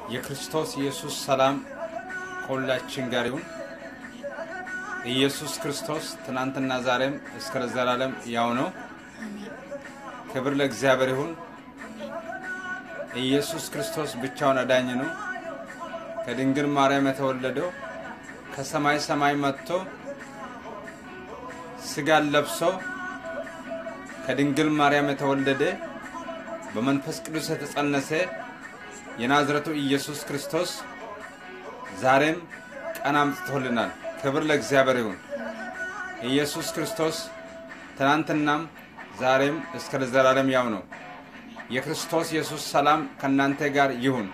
የክርስቶስ ኢየሱስ ሰላም ከሁላችን ጋር ይሁን። ኢየሱስ ክርስቶስ ትናንትና ዛሬም እስከ ዘላለም ያው ነው። ክብር ለእግዚአብሔር ይሁን። ኢየሱስ ክርስቶስ ብቻውን አዳኝ ነው። ከድንግል ማርያም የተወለደው ከሰማይ ሰማይ መጥቶ ስጋን ለብሶ ከድንግል ማርያም የተወለደ በመንፈስ ቅዱስ የተጸነሰ የናዝረቱ ኢየሱስ ክርስቶስ ዛሬም ቀን አምጥቶልናል። ክብር ለእግዚአብሔር ይሁን። ኢየሱስ ክርስቶስ ትናንትናም ዛሬም እስከ ለዘላለም ያው ነው። የክርስቶስ ኢየሱስ ሰላም ከእናንተ ጋር ይሁን።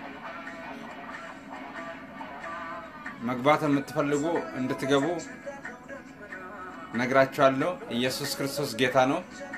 መግባት የምትፈልጉ እንድትገቡ ነግራችኋለሁ። ኢየሱስ ክርስቶስ ጌታ ነው።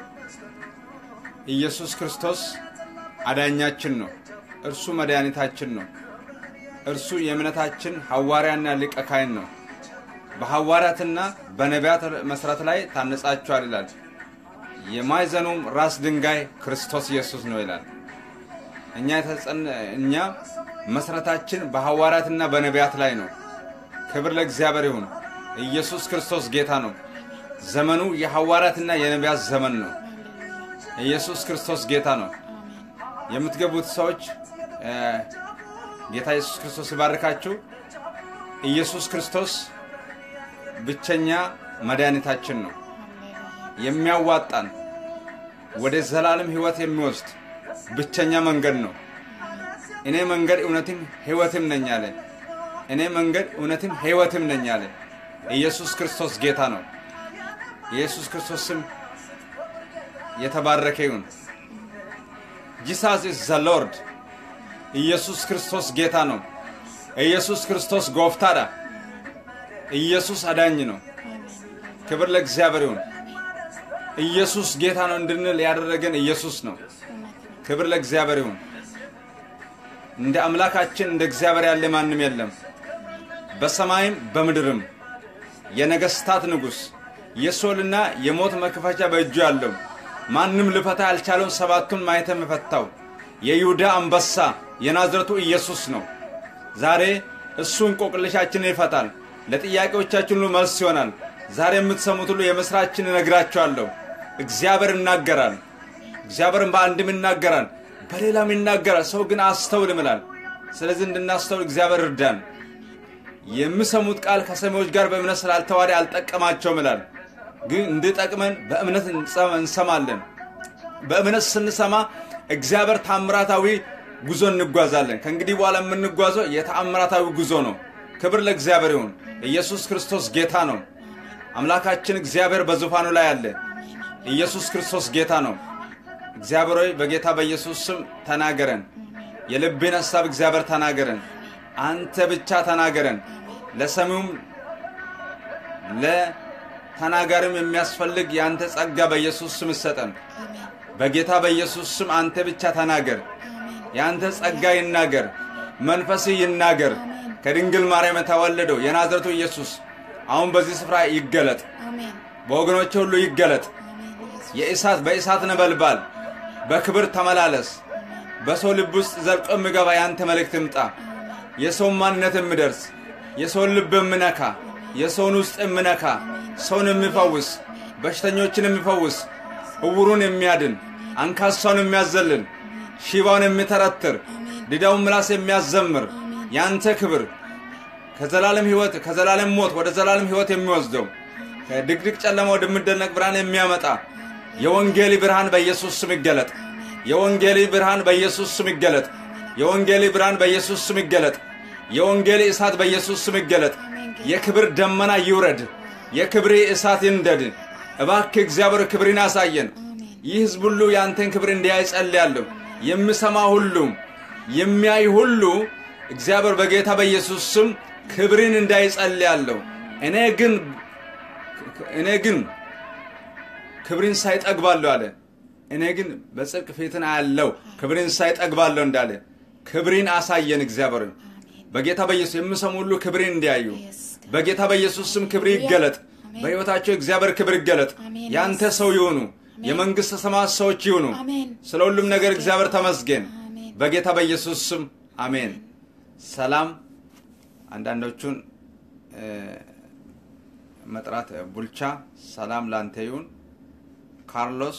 ኢየሱስ ክርስቶስ አዳኛችን ነው። እርሱ መድኃኒታችን ነው። እርሱ የእምነታችን ሐዋርያና ሊቀ ካህን ነው። በሐዋርያትና በነቢያት መሠረት ላይ ታነጻችኋል ይላል። የማዕዘኑም ራስ ድንጋይ ክርስቶስ ኢየሱስ ነው ይላል። እኛ እኛ መሠረታችን በሐዋርያትና በነቢያት ላይ ነው። ክብር ለእግዚአብሔር ይሁን። ኢየሱስ ክርስቶስ ጌታ ነው። ዘመኑ የሐዋርያትና የነቢያት ዘመን ነው። ኢየሱስ ክርስቶስ ጌታ ነው። የምትገቡት ሰዎች ጌታ ኢየሱስ ክርስቶስ ይባርካችሁ። ኢየሱስ ክርስቶስ ብቸኛ መድኃኒታችን ነው። የሚያዋጣን ወደ ዘላለም ሕይወት የሚወስድ ብቸኛ መንገድ ነው። እኔ መንገድ እውነትም ሕይወትም ነኝ አለ። እኔ መንገድ እውነትም ሕይወትም ነኝ አለ። ኢየሱስ ክርስቶስ ጌታ ነው። ኢየሱስ ክርስቶስ ስም የተባረከ ይሁን። ጂሳስ ኢዝ ዘ ሎርድ። ኢየሱስ ክርስቶስ ጌታ ነው። ኢየሱስ ክርስቶስ ጎፍታዳ። ኢየሱስ አዳኝ ነው። ክብር ለእግዚአብሔር ይሁን። ኢየሱስ ጌታ ነው እንድንል ያደረገን ኢየሱስ ነው። ክብር ለእግዚአብሔር ይሁን። እንደ አምላካችን እንደ እግዚአብሔር ያለ ማንም የለም፣ በሰማይም በምድርም። የነገስታት ንጉሥ የሶልና የሞት መክፈቻ በእጁ ያለው ማንም ልፈታ ያልቻለውን ሰባቱን ማኅተም የፈታው የይሁዳ አንበሳ የናዝረቱ ኢየሱስ ነው። ዛሬ እሱ እንቆቅልሻችንን ይፈታል። ለጥያቄዎቻችን ሁሉ መልስ ይሆናል። ዛሬ የምትሰሙት ሁሉ የምስራችን እነግራችኋለሁ። እግዚአብሔር ይናገራል። እግዚአብሔርን በአንድም ይናገራል፣ በሌላም ይናገራል። ሰው ግን አስተውልም ይላል። ስለዚህ እንድናስተውል እግዚአብሔር እርዳን። የሚሰሙት ቃል ከሰሚዎች ጋር በእምነት ስላልተዋደ አልጠቀማቸውም ይላል። ግን እንድጠቅመን በእምነት እንሰማለን። በእምነት ስንሰማ እግዚአብሔር ታምራታዊ ጉዞ እንጓዛለን። ከእንግዲህ በኋላ የምንጓዘው የተአምራታዊ ጉዞ ነው። ክብር ለእግዚአብሔር ይሁን። ኢየሱስ ክርስቶስ ጌታ ነው። አምላካችን እግዚአብሔር በዙፋኑ ላይ አለ። ኢየሱስ ክርስቶስ ጌታ ነው። እግዚአብሔር ሆይ በጌታ በኢየሱስ ስም ተናገረን። የልብን ሐሳብ እግዚአብሔር ተናገረን። አንተ ብቻ ተናገረን። ለሰሚውም ለተናጋሪም የሚያስፈልግ የአንተ ጸጋ በኢየሱስ ስም ይሰጠን። በጌታ በኢየሱስ ስም አንተ ብቻ ተናገር። የአንተ ጸጋ ይናገር፣ መንፈስህ ይናገር። ከድንግል ማርያም የተወለደው የናዝረቱ ኢየሱስ አሁን በዚህ ስፍራ ይገለጥ፣ በወገኖች ሁሉ ይገለጥ። የእሳት በእሳት ነበልባል በክብር ተመላለስ። በሰው ልብ ውስጥ ዘልቆ የሚገባ የአንተ መልእክት ይምጣ። የሰውን ማንነት የሚደርስ የሰውን ልብ የሚነካ የሰውን ውስጥ የሚነካ ሰውን የሚፈውስ በሽተኞችን የሚፈውስ እውሩን የሚያድን አንካሳውን የሚያዘልን ሽባውን የሚተረትር ዲዳውን ምላስ የሚያዘምር የአንተ ክብር ከዘላለም ሕይወት ከዘላለም ሞት ወደ ዘላለም ሕይወት የሚወስደው ከድቅድቅ ጨለማ ወደሚደነቅ ብርሃን የሚያመጣ የወንጌሊ ብርሃን በኢየሱስ ስም ይገለጥ። የወንጌሊ ብርሃን በኢየሱስ ስም ይገለጥ። የወንጌሊ ብርሃን በኢየሱስ ስም ይገለጥ። የወንጌሊ እሳት በኢየሱስ ስም ይገለጥ። የክብር ደመና ይውረድ። የክብሪ እሳት ይንደድ። እባክህ እግዚአብሔር ክብርን ያሳየን። ይህ ሕዝብ ሁሉ የአንተን ክብር እንዲያይ ጸልያለሁ። የሚሰማ ሁሉ የሚያይ ሁሉ እግዚአብሔር በጌታ በኢየሱስ ስም ክብርን እንዳይ ጸልያለሁ። እኔ ግን እኔ ግን ክብርን ሳይጠግባለሁ አለ። እኔ ግን በጽድቅ ፊትን አያለው ክብርን ሳይጠግባለሁ እንዳለ ክብርን አሳየን። እግዚአብሔር በጌታ በኢየሱስ የሚሰሙ ሁሉ ክብርን እንዲያዩ በጌታ በኢየሱስ ስም ክብር ይገለጥ። በሕይወታቸው እግዚአብሔር ክብር ይገለጥ። ያንተ ሰው ይሁኑ። የመንግሥተ ሰማያት ሰዎች ይሁኑ። አሜን። ስለ ሁሉም ነገር እግዚአብሔር ተመስገን። በጌታ በኢየሱስ ስም አሜን። ሰላም አንዳንዶቹን እ፣ መጥራት ቡልቻ ሰላም ላንተ ይሁን። ካርሎስ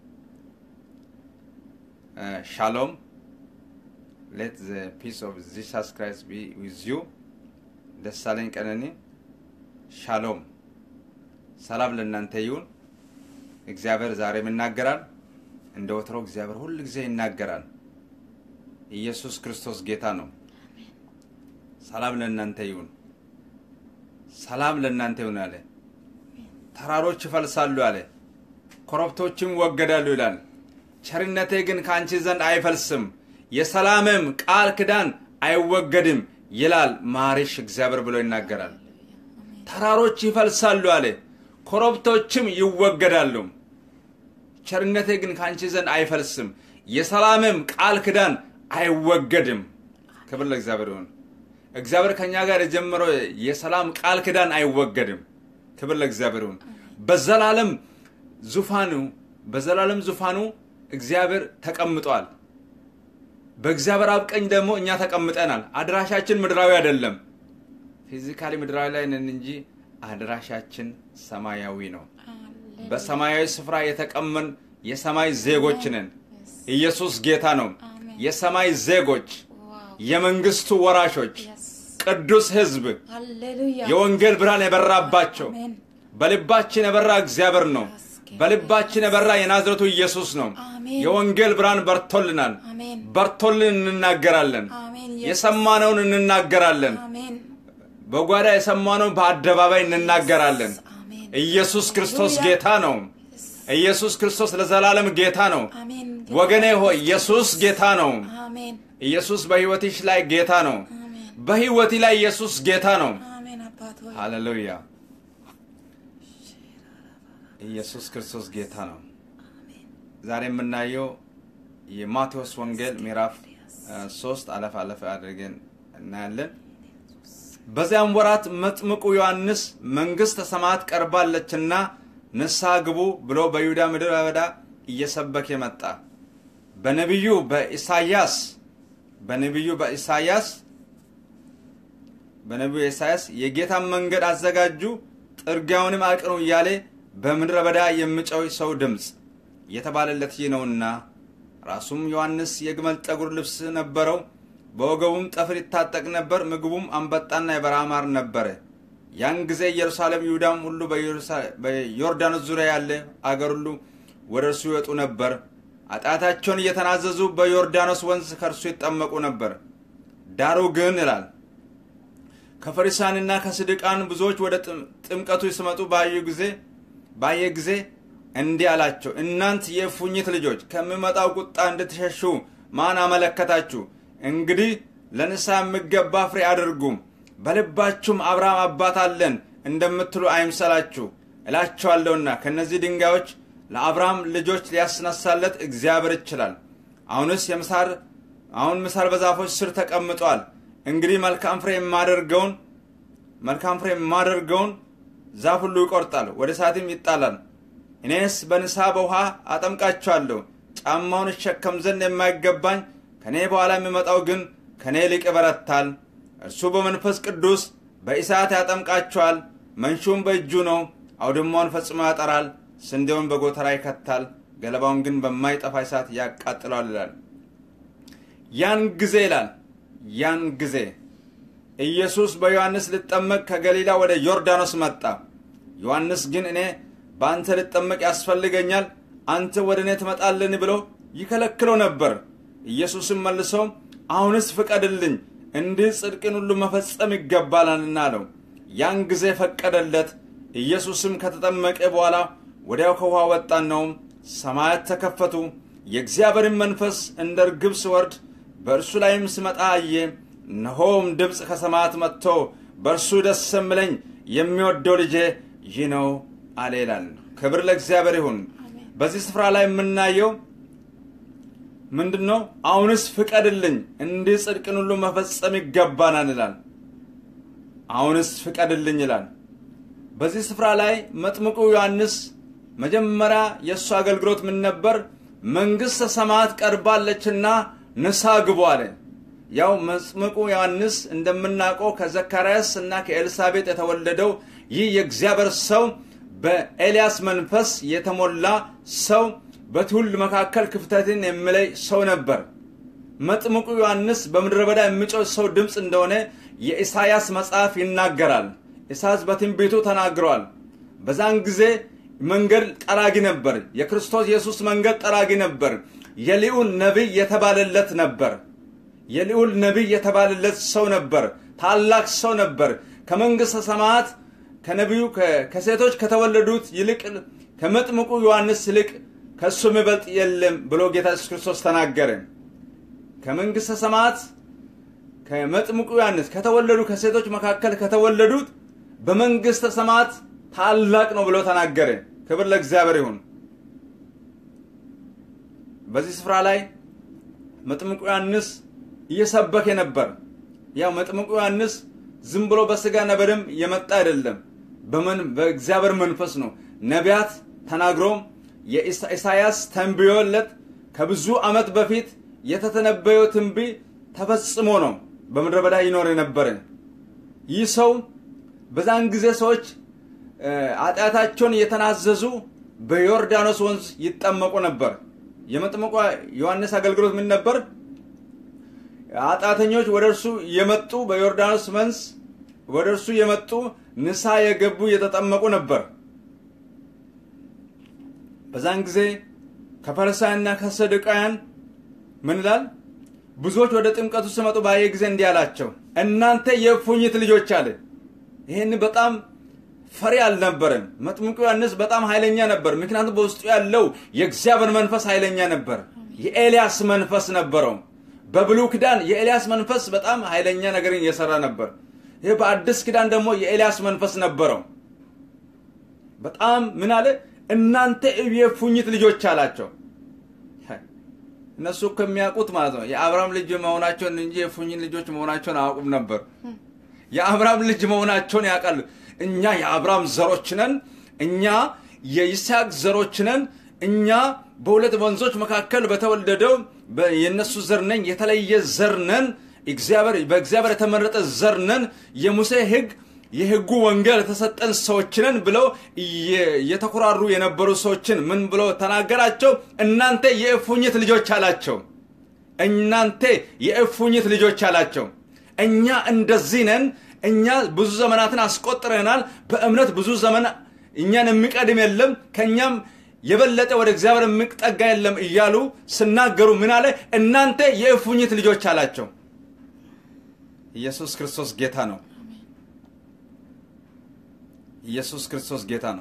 እ፣ ሻሎም ሌት ዘ ፒስ ኦፍ ጂሰስ ክራይስት ቢ ዊዝ ዩ። ደሳለኝ ቀነኒ ሻሎም ሰላም ለእናንተ ይሁን። እግዚአብሔር ዛሬም ይናገራል። እንደ ወትሮ እግዚአብሔር ሁል ጊዜ ይናገራል። ኢየሱስ ክርስቶስ ጌታ ነው። ሰላም ለእናንተ ይሁን። ሰላም ለእናንተ ይሁን አለ። ተራሮች ይፈልሳሉ አለ፣ ኮረብቶችም ይወገዳሉ ይላል። ቸርነቴ ግን ከአንቺ ዘንድ አይፈልስም፣ የሰላምም ቃል ኪዳን አይወገድም ይላል ማሪሽ እግዚአብሔር ብሎ ይናገራል። ተራሮች ይፈልሳሉ አለ፣ ኮረብቶችም ይወገዳሉ። ቸርነቴ ግን ከአንቺ ዘንድ አይፈልስም፣ የሰላምም ቃል ኪዳን አይወገድም። ክብር ለእግዚአብሔር ይሁን። እግዚአብሔር ከእኛ ጋር የጀመረው የሰላም ቃል ኪዳን አይወገድም። ክብር ለእግዚአብሔር ይሁን። በዘላለም ዙፋኑ በዘላለም ዙፋኑ እግዚአብሔር ተቀምጧል። በእግዚአብሔር አብ ቀኝ ደግሞ እኛ ተቀምጠናል። አድራሻችን ምድራዊ አይደለም። ፊዚካሊ ምድራዊ ላይ ነን እንጂ አድራሻችን ሰማያዊ ነው። በሰማያዊ ስፍራ የተቀመን የሰማይ ዜጎች ነን። ኢየሱስ ጌታ ነው። የሰማይ ዜጎች፣ የመንግስቱ ወራሾች፣ ቅዱስ ሕዝብ፣ ሃሌሉያ የወንጌል ብርሃን የበራባቸው አሜን በልባችን የበራ እግዚአብሔር ነው። በልባችን የበራ የናዝረቱ ኢየሱስ ነው። አሜን። የወንጌል ብርሃን በርቶልናል። አሜን በርቶልን እንናገራለን። አሜን የሰማነውን እንናገራለን። አሜን በጓዳ የሰማነውን በአደባባይ እንናገራለን። አሜን ኢየሱስ ክርስቶስ ሃሌሉያ። ጌታ ነው። ኢየሱስ ክርስቶስ ለዘላለም ጌታ ነው። አሜን ወገኔ ሆይ ኢየሱስ ጌታ ነው። አሜን ኢየሱስ በሕይወትሽ ላይ ጌታ ነው። አሜን በሕይወቴ ላይ ኢየሱስ ጌታ ነው። አሜን አባት ሆይ ሃሌሉያ! ኢየሱስ ክርስቶስ ጌታ ነው። ዛሬ የምናየው የማቴዎስ ወንጌል ምዕራፍ እ፣ ሶስት አለፍ አለፍ አድርገን እናያለን። በዚያም ወራት መጥምቁ ዮሐንስ መንግሥተ ሰማያት ቀርባለችና ንስሐ ግቡ ብሎ በይሁዳ ምድረ በዳ እየሰበከ መጣ። በነቢዩ በኢሳያስ በነቢዩ በኢሳያስ በነቢዩ ኢሳያስ የጌታን መንገድ አዘጋጁ ጥርጊያውንም አቅኑ እያለ በምድረ በዳ የሚጮህ ሰው ድምፅ የተባለለት ይህ ነውና። ራሱም ዮሐንስ የግመል ጠጉር ልብስ ነበረው፣ በወገቡም ጠፍር ይታጠቅ ነበር። ምግቡም አንበጣና የበረሃ ማር ነበረ። ያን ጊዜ ኢየሩሳሌም፣ ይሁዳም ሁሉ በኢየሩሳ- በዮርዳኖስ ዙሪያ ያለ አገር ሁሉ ወደ እርሱ ይወጡ ነበር። ኃጢአታቸውን እየተናዘዙ በዮርዳኖስ ወንዝ ከእርሱ ይጠመቁ ነበር። ዳሩ ግን ይላል ከፈሪሳንና ከስድቃን ብዙዎች ወደ ጥም- ጥምቀቱ ሲመጡ ባዩ ጊዜ ባየ ጊዜ እንዲህ አላቸው፣ እናንት የእፉኝት ልጆች ከሚመጣው ቁጣ እንድትሸሹ ማን አመለከታችሁ? እንግዲህ ለንስሐ የሚገባ ፍሬ አድርጉ። በልባችሁም አብርሃም አባት አለን እንደምትሉ አይምሰላችሁ እላቸዋለሁና ከእነዚህ ድንጋዮች ለአብርሃም ልጆች ሊያስነሳለት እግዚአብሔር ይችላል። አሁንስ የምሳር አሁን ምሳር በዛፎች ስር ተቀምጧል። እንግዲህ መልካም ፍሬ የማደርገውን መልካም ፍሬ የማደርገውን ዛፍ ሁሉ ይቆርጣል፣ ወደ እሳትም ይጣላል። እኔስ በንስሐ በውሃ አጠምቃችኋለሁ። ጫማውን እሸከም ዘንድ የማይገባኝ ከእኔ በኋላ የሚመጣው ግን ከእኔ ይልቅ ይበረታል። እርሱ በመንፈስ ቅዱስ በእሳት ያጠምቃችኋል። መንሹም በእጁ ነው። አውድማውን ፈጽሞ ያጠራል፣ ስንዴውን በጎተራ ይከታል፣ ገለባውን ግን በማይጠፋ እሳት ያቃጥለዋል ይላል። ያን ጊዜ ይላል ያን ጊዜ ኢየሱስ በዮሐንስ ልጠመቅ ከገሊላ ወደ ዮርዳኖስ መጣ። ዮሐንስ ግን እኔ በአንተ ልጠመቅ ያስፈልገኛል፣ አንተ ወደ እኔ ትመጣልን ብሎ ይከለክለው ነበር። ኢየሱስም መልሶ አሁንስ ፍቀድልኝ፣ እንዲህ ጽድቅን ሁሉ መፈጸም ይገባላልና አለው። ያን ጊዜ ፈቀደለት። ኢየሱስም ከተጠመቀ በኋላ ወዲያው ከውሃ ወጣ። ነውም ሰማያት ተከፈቱ፣ የእግዚአብሔርን መንፈስ እንደ ርግብ ሲወርድ በእርሱ ላይም ሲመጣ አየ። እነሆም ድምፅ ከሰማያት መጥቶ በእርሱ ደስ የሚለኝ የሚወደው ልጄ ይህ ነው አለ ይላል። ክብር ለእግዚአብሔር ይሁን። በዚህ ስፍራ ላይ የምናየው ምንድን ነው? አሁንስ ፍቀድልኝ፣ እንዲህ ጽድቅን ሁሉ መፈጸም ይገባናል ይላል። አሁንስ ፍቀድልኝ ይላል። በዚህ ስፍራ ላይ መጥምቁ ዮሐንስ መጀመሪያ የእሱ አገልግሎት ምን ነበር? መንግሥተ ሰማያት ቀርባለችና ንስሐ ግቡ አለ። ያው መጥምቁ ዮሐንስ እንደምናውቀው ከዘካርያስ እና ከኤልሳቤጥ የተወለደው ይህ የእግዚአብሔር ሰው በኤልያስ መንፈስ የተሞላ ሰው በትውልድ መካከል ክፍተትን የሚለይ ሰው ነበር። መጥምቁ ዮሐንስ በምድረ በዳ የሚጮህ ሰው ድምፅ እንደሆነ የኢሳያስ መጽሐፍ ይናገራል። ኢሳያስ በትንቢቱ ተናግረዋል። በዛን ጊዜ መንገድ ጠራጊ ነበር። የክርስቶስ ኢየሱስ መንገድ ጠራጊ ነበር። የልዑል ነቢይ የተባለለት ነበር። የልዑል ነቢይ የተባለለት ሰው ነበር። ታላቅ ሰው ነበር። ከመንግሥተ ሰማያት ከነቢዩ ከሴቶች ከተወለዱት ይልቅ ከመጥምቁ ዮሐንስ ይልቅ ከእሱ የሚበልጥ የለም ብሎ ጌታ ኢየሱስ ክርስቶስ ተናገረ። ከመንግሥተ ሰማያት ከመጥምቁ ዮሐንስ ከተወለዱ ከሴቶች መካከል ከተወለዱት በመንግሥተ ሰማያት ታላቅ ነው ብሎ ተናገረ። ክብር ለእግዚአብሔር ይሁን። በዚህ ስፍራ ላይ መጥምቁ ዮሐንስ እየሰበከ ነበር። ያው መጥምቁ ዮሐንስ ዝም ብሎ በስጋና በደም የመጣ አይደለም፣ በምን በእግዚአብሔር መንፈስ ነው። ነቢያት ተናግሮም የኢሳያስ ተንብዮለት ከብዙ ዓመት በፊት የተተነበየው ትንቢት ተፈጽሞ ነው በምድረ በዳ ይኖር የነበረ ይህ ሰው በዛን ጊዜ ሰዎች ኃጢአታቸውን እየተናዘዙ በዮርዳኖስ ወንዝ ይጠመቁ ነበር። የመጥምቁ ዮሐንስ አገልግሎት ምን ነበር? ኃጢአተኞች ወደ እርሱ የመጡ በዮርዳኖስ ወንዝ ወደ እርሱ የመጡ ንስሐ የገቡ እየተጠመቁ ነበር። በዛን ጊዜ ከፈሪሳውያንና ከሰዱቃውያን ምን ይላል? ብዙዎች ወደ ጥምቀቱ ሲመጡ ባየ ጊዜ እንዲህ አላቸው፣ እናንተ የእፉኝት ልጆች አለ። ይህን በጣም ፈሪ አልነበረም። መጥምቁ ዮሐንስ በጣም ኃይለኛ ነበር። ምክንያቱም በውስጡ ያለው የእግዚአብሔር መንፈስ ኃይለኛ ነበር። የኤልያስ መንፈስ ነበረው። በብሉይ ኪዳን የኤልያስ መንፈስ በጣም ኃይለኛ ነገርን እየሰራ ነበር። ይህ በአዲስ ኪዳን ደግሞ የኤልያስ መንፈስ ነበረው። በጣም ምን አለ? እናንተ የእፉኝት ልጆች አላቸው። እነሱ እኮ የሚያውቁት ማለት ነው የአብርሃም ልጅ መሆናቸውን እንጂ የእፉኝት ልጆች መሆናቸውን አያውቁም ነበር። የአብርሃም ልጅ መሆናቸውን ያውቃሉ። እኛ የአብርሃም ዘሮች ነን፣ እኛ የይስሐቅ ዘሮች ነን፣ እኛ በሁለት ወንዞች መካከል በተወለደው የእነሱ ዘር ነን፣ የተለየ ዘር ነን፣ በእግዚአብሔር የተመረጠ ዘር ነን፣ የሙሴ ሕግ የሕጉ ወንጌል የተሰጠን ሰዎች ነን ብለው እየተኮራሩ የነበሩ ሰዎችን ምን ብሎ ተናገራቸው? እናንተ የእፉኝት ልጆች አላቸው። እናንተ የእፉኝት ልጆች አላቸው። እኛ እንደዚህ ነን እኛ ብዙ ዘመናትን አስቆጥረናል። በእምነት ብዙ ዘመን እኛን የሚቀድም የለም፣ ከእኛም የበለጠ ወደ እግዚአብሔር የሚጠጋ የለም እያሉ ስናገሩ ምን አለ? እናንተ የእፉኝት ልጆች አላቸው። ኢየሱስ ክርስቶስ ጌታ ነው። ኢየሱስ ክርስቶስ ጌታ ነው።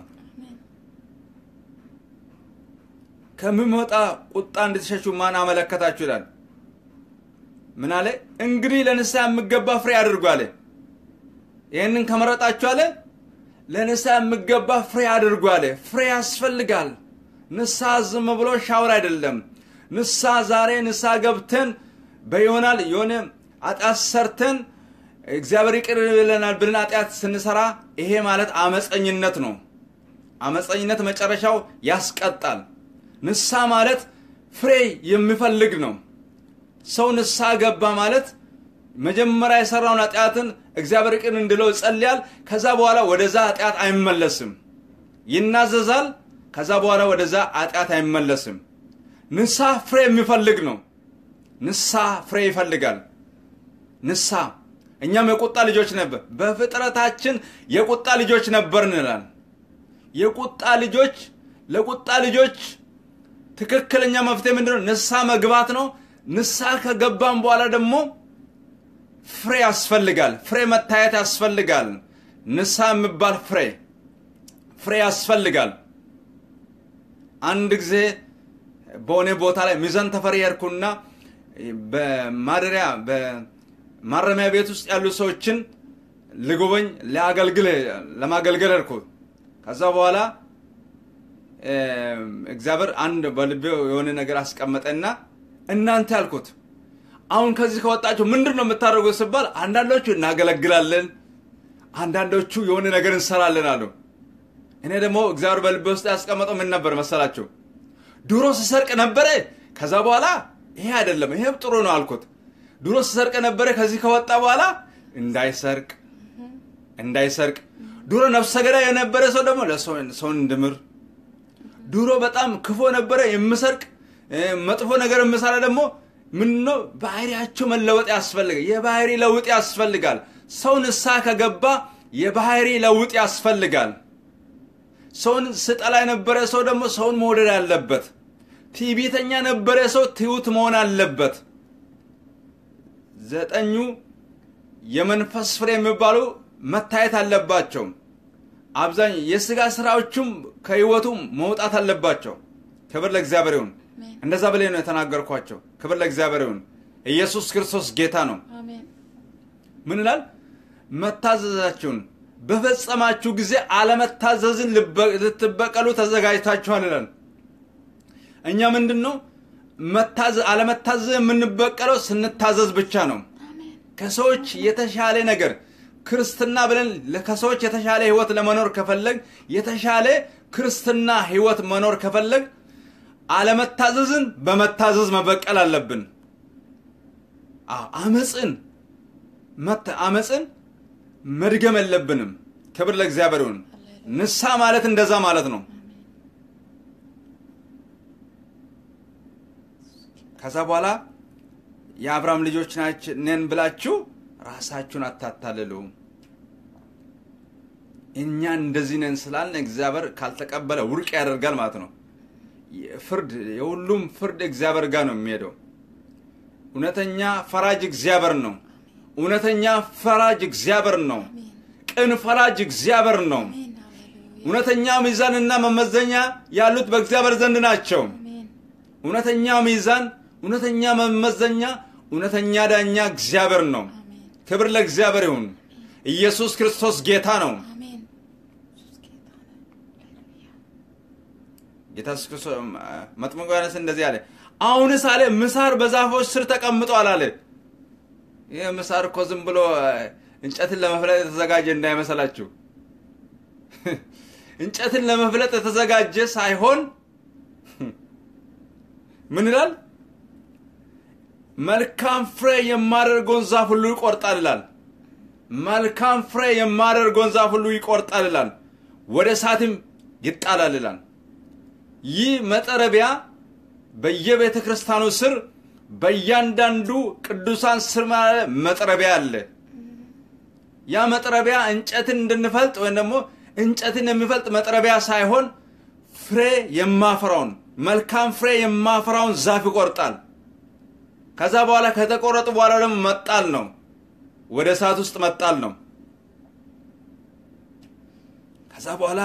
ከሚመጣ ቁጣ እንድትሸሹ ማን አመለከታችሁ ይላል። ምን አለ? እንግዲህ ለንስሐ የሚገባ ፍሬ አድርጉ አለ። ይህንን ከመረጣችሁ አለ ለንስሐ የሚገባ ፍሬ አድርጉ አለ። ፍሬ ያስፈልጋል። ንስሐ ዝም ብሎ ሻወር አይደለም። ንስሐ ዛሬ ንስሐ ገብተን በይሆናል የሆነ ኃጢአት ሰርተን እግዚአብሔር ይቅር ይለናል ብለን ኃጢአት ስንሰራ ይሄ ማለት አመፀኝነት ነው። አመፀኝነት መጨረሻው ያስቀጣል። ንስሐ ማለት ፍሬ የሚፈልግ ነው። ሰው ንስሐ ገባ ማለት መጀመሪያ የሰራውን ኃጢአትን እግዚአብሔር ይቅር እንድለው ይጸልያል። ከዛ በኋላ ወደዛ ኃጢአት አይመለስም። ይናዘዛል። ከዛ በኋላ ወደዛ ኃጢአት አይመለስም። ንስሐ ፍሬ የሚፈልግ ነው። ንስሐ ፍሬ ይፈልጋል። ንስሐ እኛም የቁጣ ልጆች ነበር፣ በፍጥረታችን የቁጣ ልጆች ነበርን ይላል። የቁጣ ልጆች ለቁጣ ልጆች ትክክለኛ መፍትሄ ምንድነው? ንስሐ መግባት ነው። ንስሐ ከገባም በኋላ ደግሞ ፍሬ ያስፈልጋል። ፍሬ መታየት ያስፈልጋል። ንስሐ የሚባል ፍሬ ፍሬ ያስፈልጋል። አንድ ጊዜ በሆነ ቦታ ላይ ሚዛን ተፈሪ ሄድኩና በማደሪያ በማረሚያ ቤት ውስጥ ያሉ ሰዎችን ልጎበኝ ሊያገልግል ለማገልገል ሄድኩ። ከዛ በኋላ እግዚአብሔር አንድ በልቤ የሆነ ነገር አስቀመጠና እናንተ ያልኩት አሁን ከዚህ ከወጣችሁ ምንድን ነው የምታደርጉት ስባል አንዳንዶቹ እናገለግላለን፣ አንዳንዶቹ የሆነ ነገር እንሰራለን አሉ። እኔ ደግሞ እግዚአብሔር በልቤ ውስጥ ያስቀመጠው ምን ነበር መሰላችሁ? ድሮ ስሰርቅ ነበረ። ከዛ በኋላ ይሄ አይደለም ይሄም ጥሩ ነው አልኩት። ድሮ ሲሰርቅ ነበረ። ከዚህ ከወጣ በኋላ እንዳይሰርቅ እንዳይሰርቅ። ድሮ ነፍሰ ገዳይ የነበረ ሰው ደግሞ ሰውን እንድምር። ድሮ በጣም ክፎ ነበረ የምሰርቅ መጥፎ ነገር የምሰራ ደግሞ ምነው ባህሪያቸው መለወጥ ያስፈልጋል። የባህሪ ለውጥ ያስፈልጋል። ሰው ንስሐ ከገባ የባህሪ ለውጥ ያስፈልጋል። ሰውን ስጠላ የነበረ ሰው ደግሞ ሰውን መውደድ አለበት። ትዕቢተኛ ነበረ ሰው ትሑት መሆን አለበት። ዘጠኙ የመንፈስ ፍሬ የሚባሉ መታየት አለባቸው። አብዛኛው የስጋ ስራዎቹም ከህይወቱ መውጣት አለባቸው። ክብር ለእግዚአብሔር ይሁን። እንደዛ ብላይ ነው የተናገርኳቸው። ክብር ለእግዚአብሔር ይሁን። ኢየሱስ ክርስቶስ ጌታ ነው። ምን ይላል? መታዘዛችሁን በፈጸማችሁ ጊዜ አለመታዘዝን ልትበቀሉ ተዘጋጅታችኋል ይላል። እኛ ምንድን ነው አለመታዘዝ የምንበቀለው ስንታዘዝ ብቻ ነው። ከሰዎች የተሻለ ነገር ክርስትና ብለን ከሰዎች የተሻለ ህይወት ለመኖር ከፈለግ የተሻለ ክርስትና ህይወት መኖር ከፈለግ አለመታዘዝን በመታዘዝ መበቀል አለብን። አመፅን አመፅን መድገም የለብንም። ክብር ለእግዚአብሔር ይሁን። ንሳ ማለት እንደዛ ማለት ነው። ከዛ በኋላ የአብርሃም ልጆች ነን ብላችሁ ራሳችሁን አታታልሉ። እኛ እንደዚህ ነን ስላልን እግዚአብሔር ካልተቀበለ ውድቅ ያደርጋል ማለት ነው። ፍርድ የሁሉም ፍርድ እግዚአብሔር ጋር ነው የሚሄደው። እውነተኛ ፈራጅ እግዚአብሔር ነው። እውነተኛ ፈራጅ እግዚአብሔር ነው። ቅን ፈራጅ እግዚአብሔር ነው። እውነተኛ ሚዛንና መመዘኛ ያሉት በእግዚአብሔር ዘንድ ናቸው። እውነተኛ ሚዛን፣ እውነተኛ መመዘኛ፣ እውነተኛ ዳኛ እግዚአብሔር ነው። ክብር ለእግዚአብሔር ይሁን። ኢየሱስ ክርስቶስ ጌታ ነው። ጌታ ኢየሱስ ክርስቶስ መጥምቁ ዮሐንስ እንደዚህ አለ፣ አሁንስ አለ ምሳር በዛፎች ስር ተቀምጧል አለ። ይህ ምሳር እኮ ዝም ብሎ እንጨትን ለመፍለጥ የተዘጋጀ እንዳይመሰላችሁ። እንጨትን ለመፍለጥ የተዘጋጀ ሳይሆን ምን ይላል? መልካም ፍሬ የማደርገውን ዛፍ ሁሉ ይቆርጣል ይላል። መልካም ፍሬ የማደርገውን ዛፍ ሁሉ ይቆርጣል ይላል። ወደ እሳትም ይጣላል ይላል። ይህ መጠረቢያ በየቤተ ክርስቲያኑ ስር በእያንዳንዱ ቅዱሳን ስር መጥረቢያ አለ። ያ መጥረቢያ እንጨትን እንድንፈልጥ ወይም ደግሞ እንጨትን የሚፈልጥ መጥረቢያ ሳይሆን ፍሬ የማፈራውን መልካም ፍሬ የማፈራውን ዛፍ ይቆርጣል። ከዛ በኋላ ከተቆረጡ በኋላ ደግሞ መጣል ነው፣ ወደ እሳት ውስጥ መጣል ነው። ከዛ በኋላ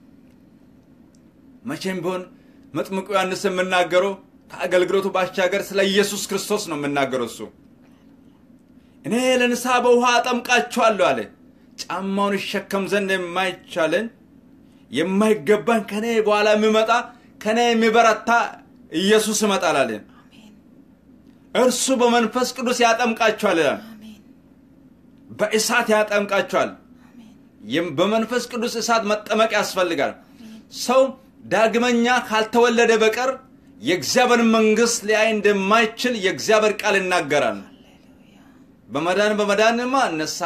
መቼም ቢሆን መጥምቁ ዮሐንስ የምናገረው ከአገልግሎቱ ባሻገር ስለ ኢየሱስ ክርስቶስ ነው የምናገረው። እሱ እኔ ለንስሐ በውሃ አጠምቃችኋለሁ አለ። ጫማውን ይሸከም ዘንድ የማይቻለን የማይገባን ከኔ በኋላ የሚመጣ ከኔ የሚበረታ ኢየሱስ ይመጣል አለ። እርሱ በመንፈስ ቅዱስ ያጠምቃችኋል ይላል። በእሳት ያጠምቃችኋል። በመንፈስ ቅዱስ እሳት መጠመቅ ያስፈልጋል። ሰው ዳግመኛ ካልተወለደ በቀር የእግዚአብሔር መንግስት ሊያይ እንደማይችል የእግዚአብሔር ቃል ይናገራል። በመዳን በመዳንማ እነሳ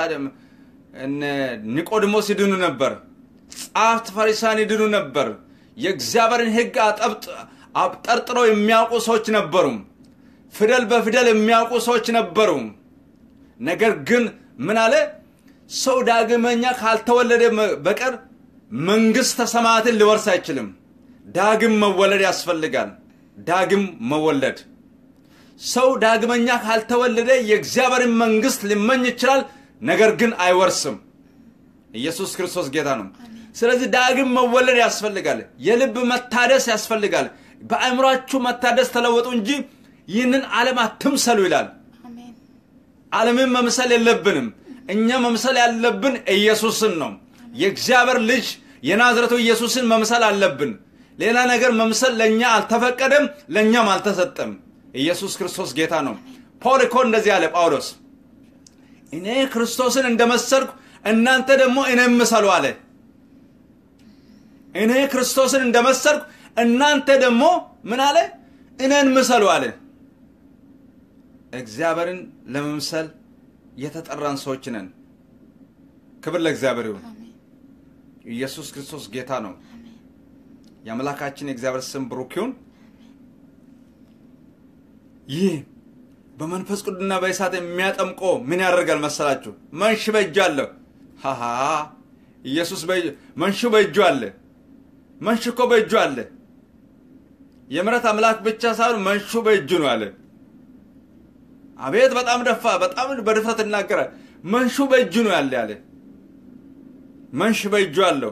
ኒቆዲሞስ ይድኑ ነበር። ጸሐፍት ፈሪሳን ይድኑ ነበር። የእግዚአብሔርን ሕግ አብጠርጥረው የሚያውቁ ሰዎች ነበሩ። ፊደል በፊደል የሚያውቁ ሰዎች ነበሩ። ነገር ግን ምን አለ? ሰው ዳግመኛ ካልተወለደ በቀር መንግሥተ ሰማያትን ሊወርስ አይችልም። ዳግም መወለድ ያስፈልጋል። ዳግም መወለድ ሰው ዳግመኛ ካልተወለደ የእግዚአብሔርን መንግሥት ሊመኝ ይችላል፣ ነገር ግን አይወርስም። ኢየሱስ ክርስቶስ ጌታ ነው። ስለዚህ ዳግም መወለድ ያስፈልጋል። የልብ መታደስ ያስፈልጋል። በአእምሯችሁ መታደስ ተለወጡ እንጂ ይህንን ዓለም አትምሰሉ ይላል። ዓለምን መምሰል የለብንም። እኛ መምሰል ያለብን ኢየሱስን ነው። የእግዚአብሔር ልጅ የናዝረቱ ኢየሱስን መምሰል አለብን። ሌላ ነገር መምሰል ለእኛ አልተፈቀደም፣ ለእኛም አልተሰጠም። ኢየሱስ ክርስቶስ ጌታ ነው። ፓውል እኮ እንደዚህ አለ ጳውሎስ፣ እኔ ክርስቶስን እንደመሰልኩ እናንተ ደግሞ እኔን ምሰሉ አለ። እኔ ክርስቶስን እንደመሰልኩ እናንተ ደግሞ ምን አለ? እኔን ምሰሉ አለ። እግዚአብሔርን ለመምሰል የተጠራን ሰዎች ነን። ክብር ለእግዚአብሔር ይሁን። አሜን ኢየሱስ ክርስቶስ ጌታ ነው። አሜን የአምላካችን የእግዚአብሔር ስም ብሩክ ይሁን። ይህ በመንፈስ ቅዱስና በእሳት የሚያጠምቆ ምን ያደርጋል መሰላችሁ? መንሽ በእጁ አለ። ሃሃ ኢየሱስ በእጁ- መንሹ በእጁ አለ። መንሽ እኮ በእጁ አለ። የምሕረት አምላክ ብቻ ሳይሆን መንሹ በእጁ ነው አለ። አቤት በጣም ደፋ፣ በጣም በድፍረት ይናገራል። መንሹ በእጁ ነው ያለ ያለ መንሽ በእጁ አለው።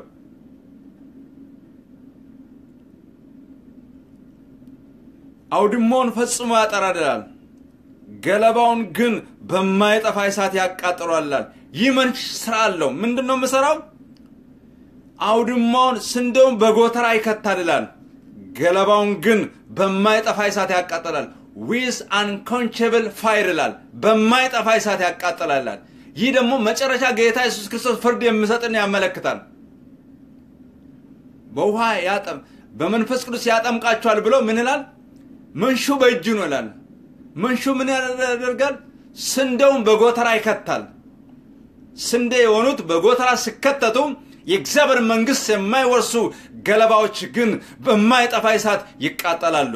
አውድማውን ፈጽሞ ያጠራድላል፣ ገለባውን ግን በማይጠፋ እሳት ያቃጥሏላል። ይህ መንሽ ስራ አለው። ምንድን ነው የምሰራው? አውድማውን ስንዴውን በጎተራ ይከታልላል፣ ገለባውን ግን በማይጠፋ እሳት ያቃጥላል። ዊዝ አንኮንቸብል ፋይር ይላል፣ በማይጠፋ እሳት ያቃጥላላል። ይህ ደግሞ መጨረሻ ጌታ ኢየሱስ ክርስቶስ ፍርድ የሚሰጥን ያመለክታል። በውሃ ያጠም በመንፈስ ቅዱስ ያጠምቃቸዋል ብሎ ምን ይላል? መንሹ በእጁ ነው ይላል። መንሹ ምን ያደርጋል? ስንዴውን በጎተራ ይከታል። ስንዴ የሆኑት በጎተራ ሲከተቱ የእግዚአብሔር መንግሥት የማይወርሱ ገለባዎች ግን በማይጠፋ እሳት ይቃጠላሉ።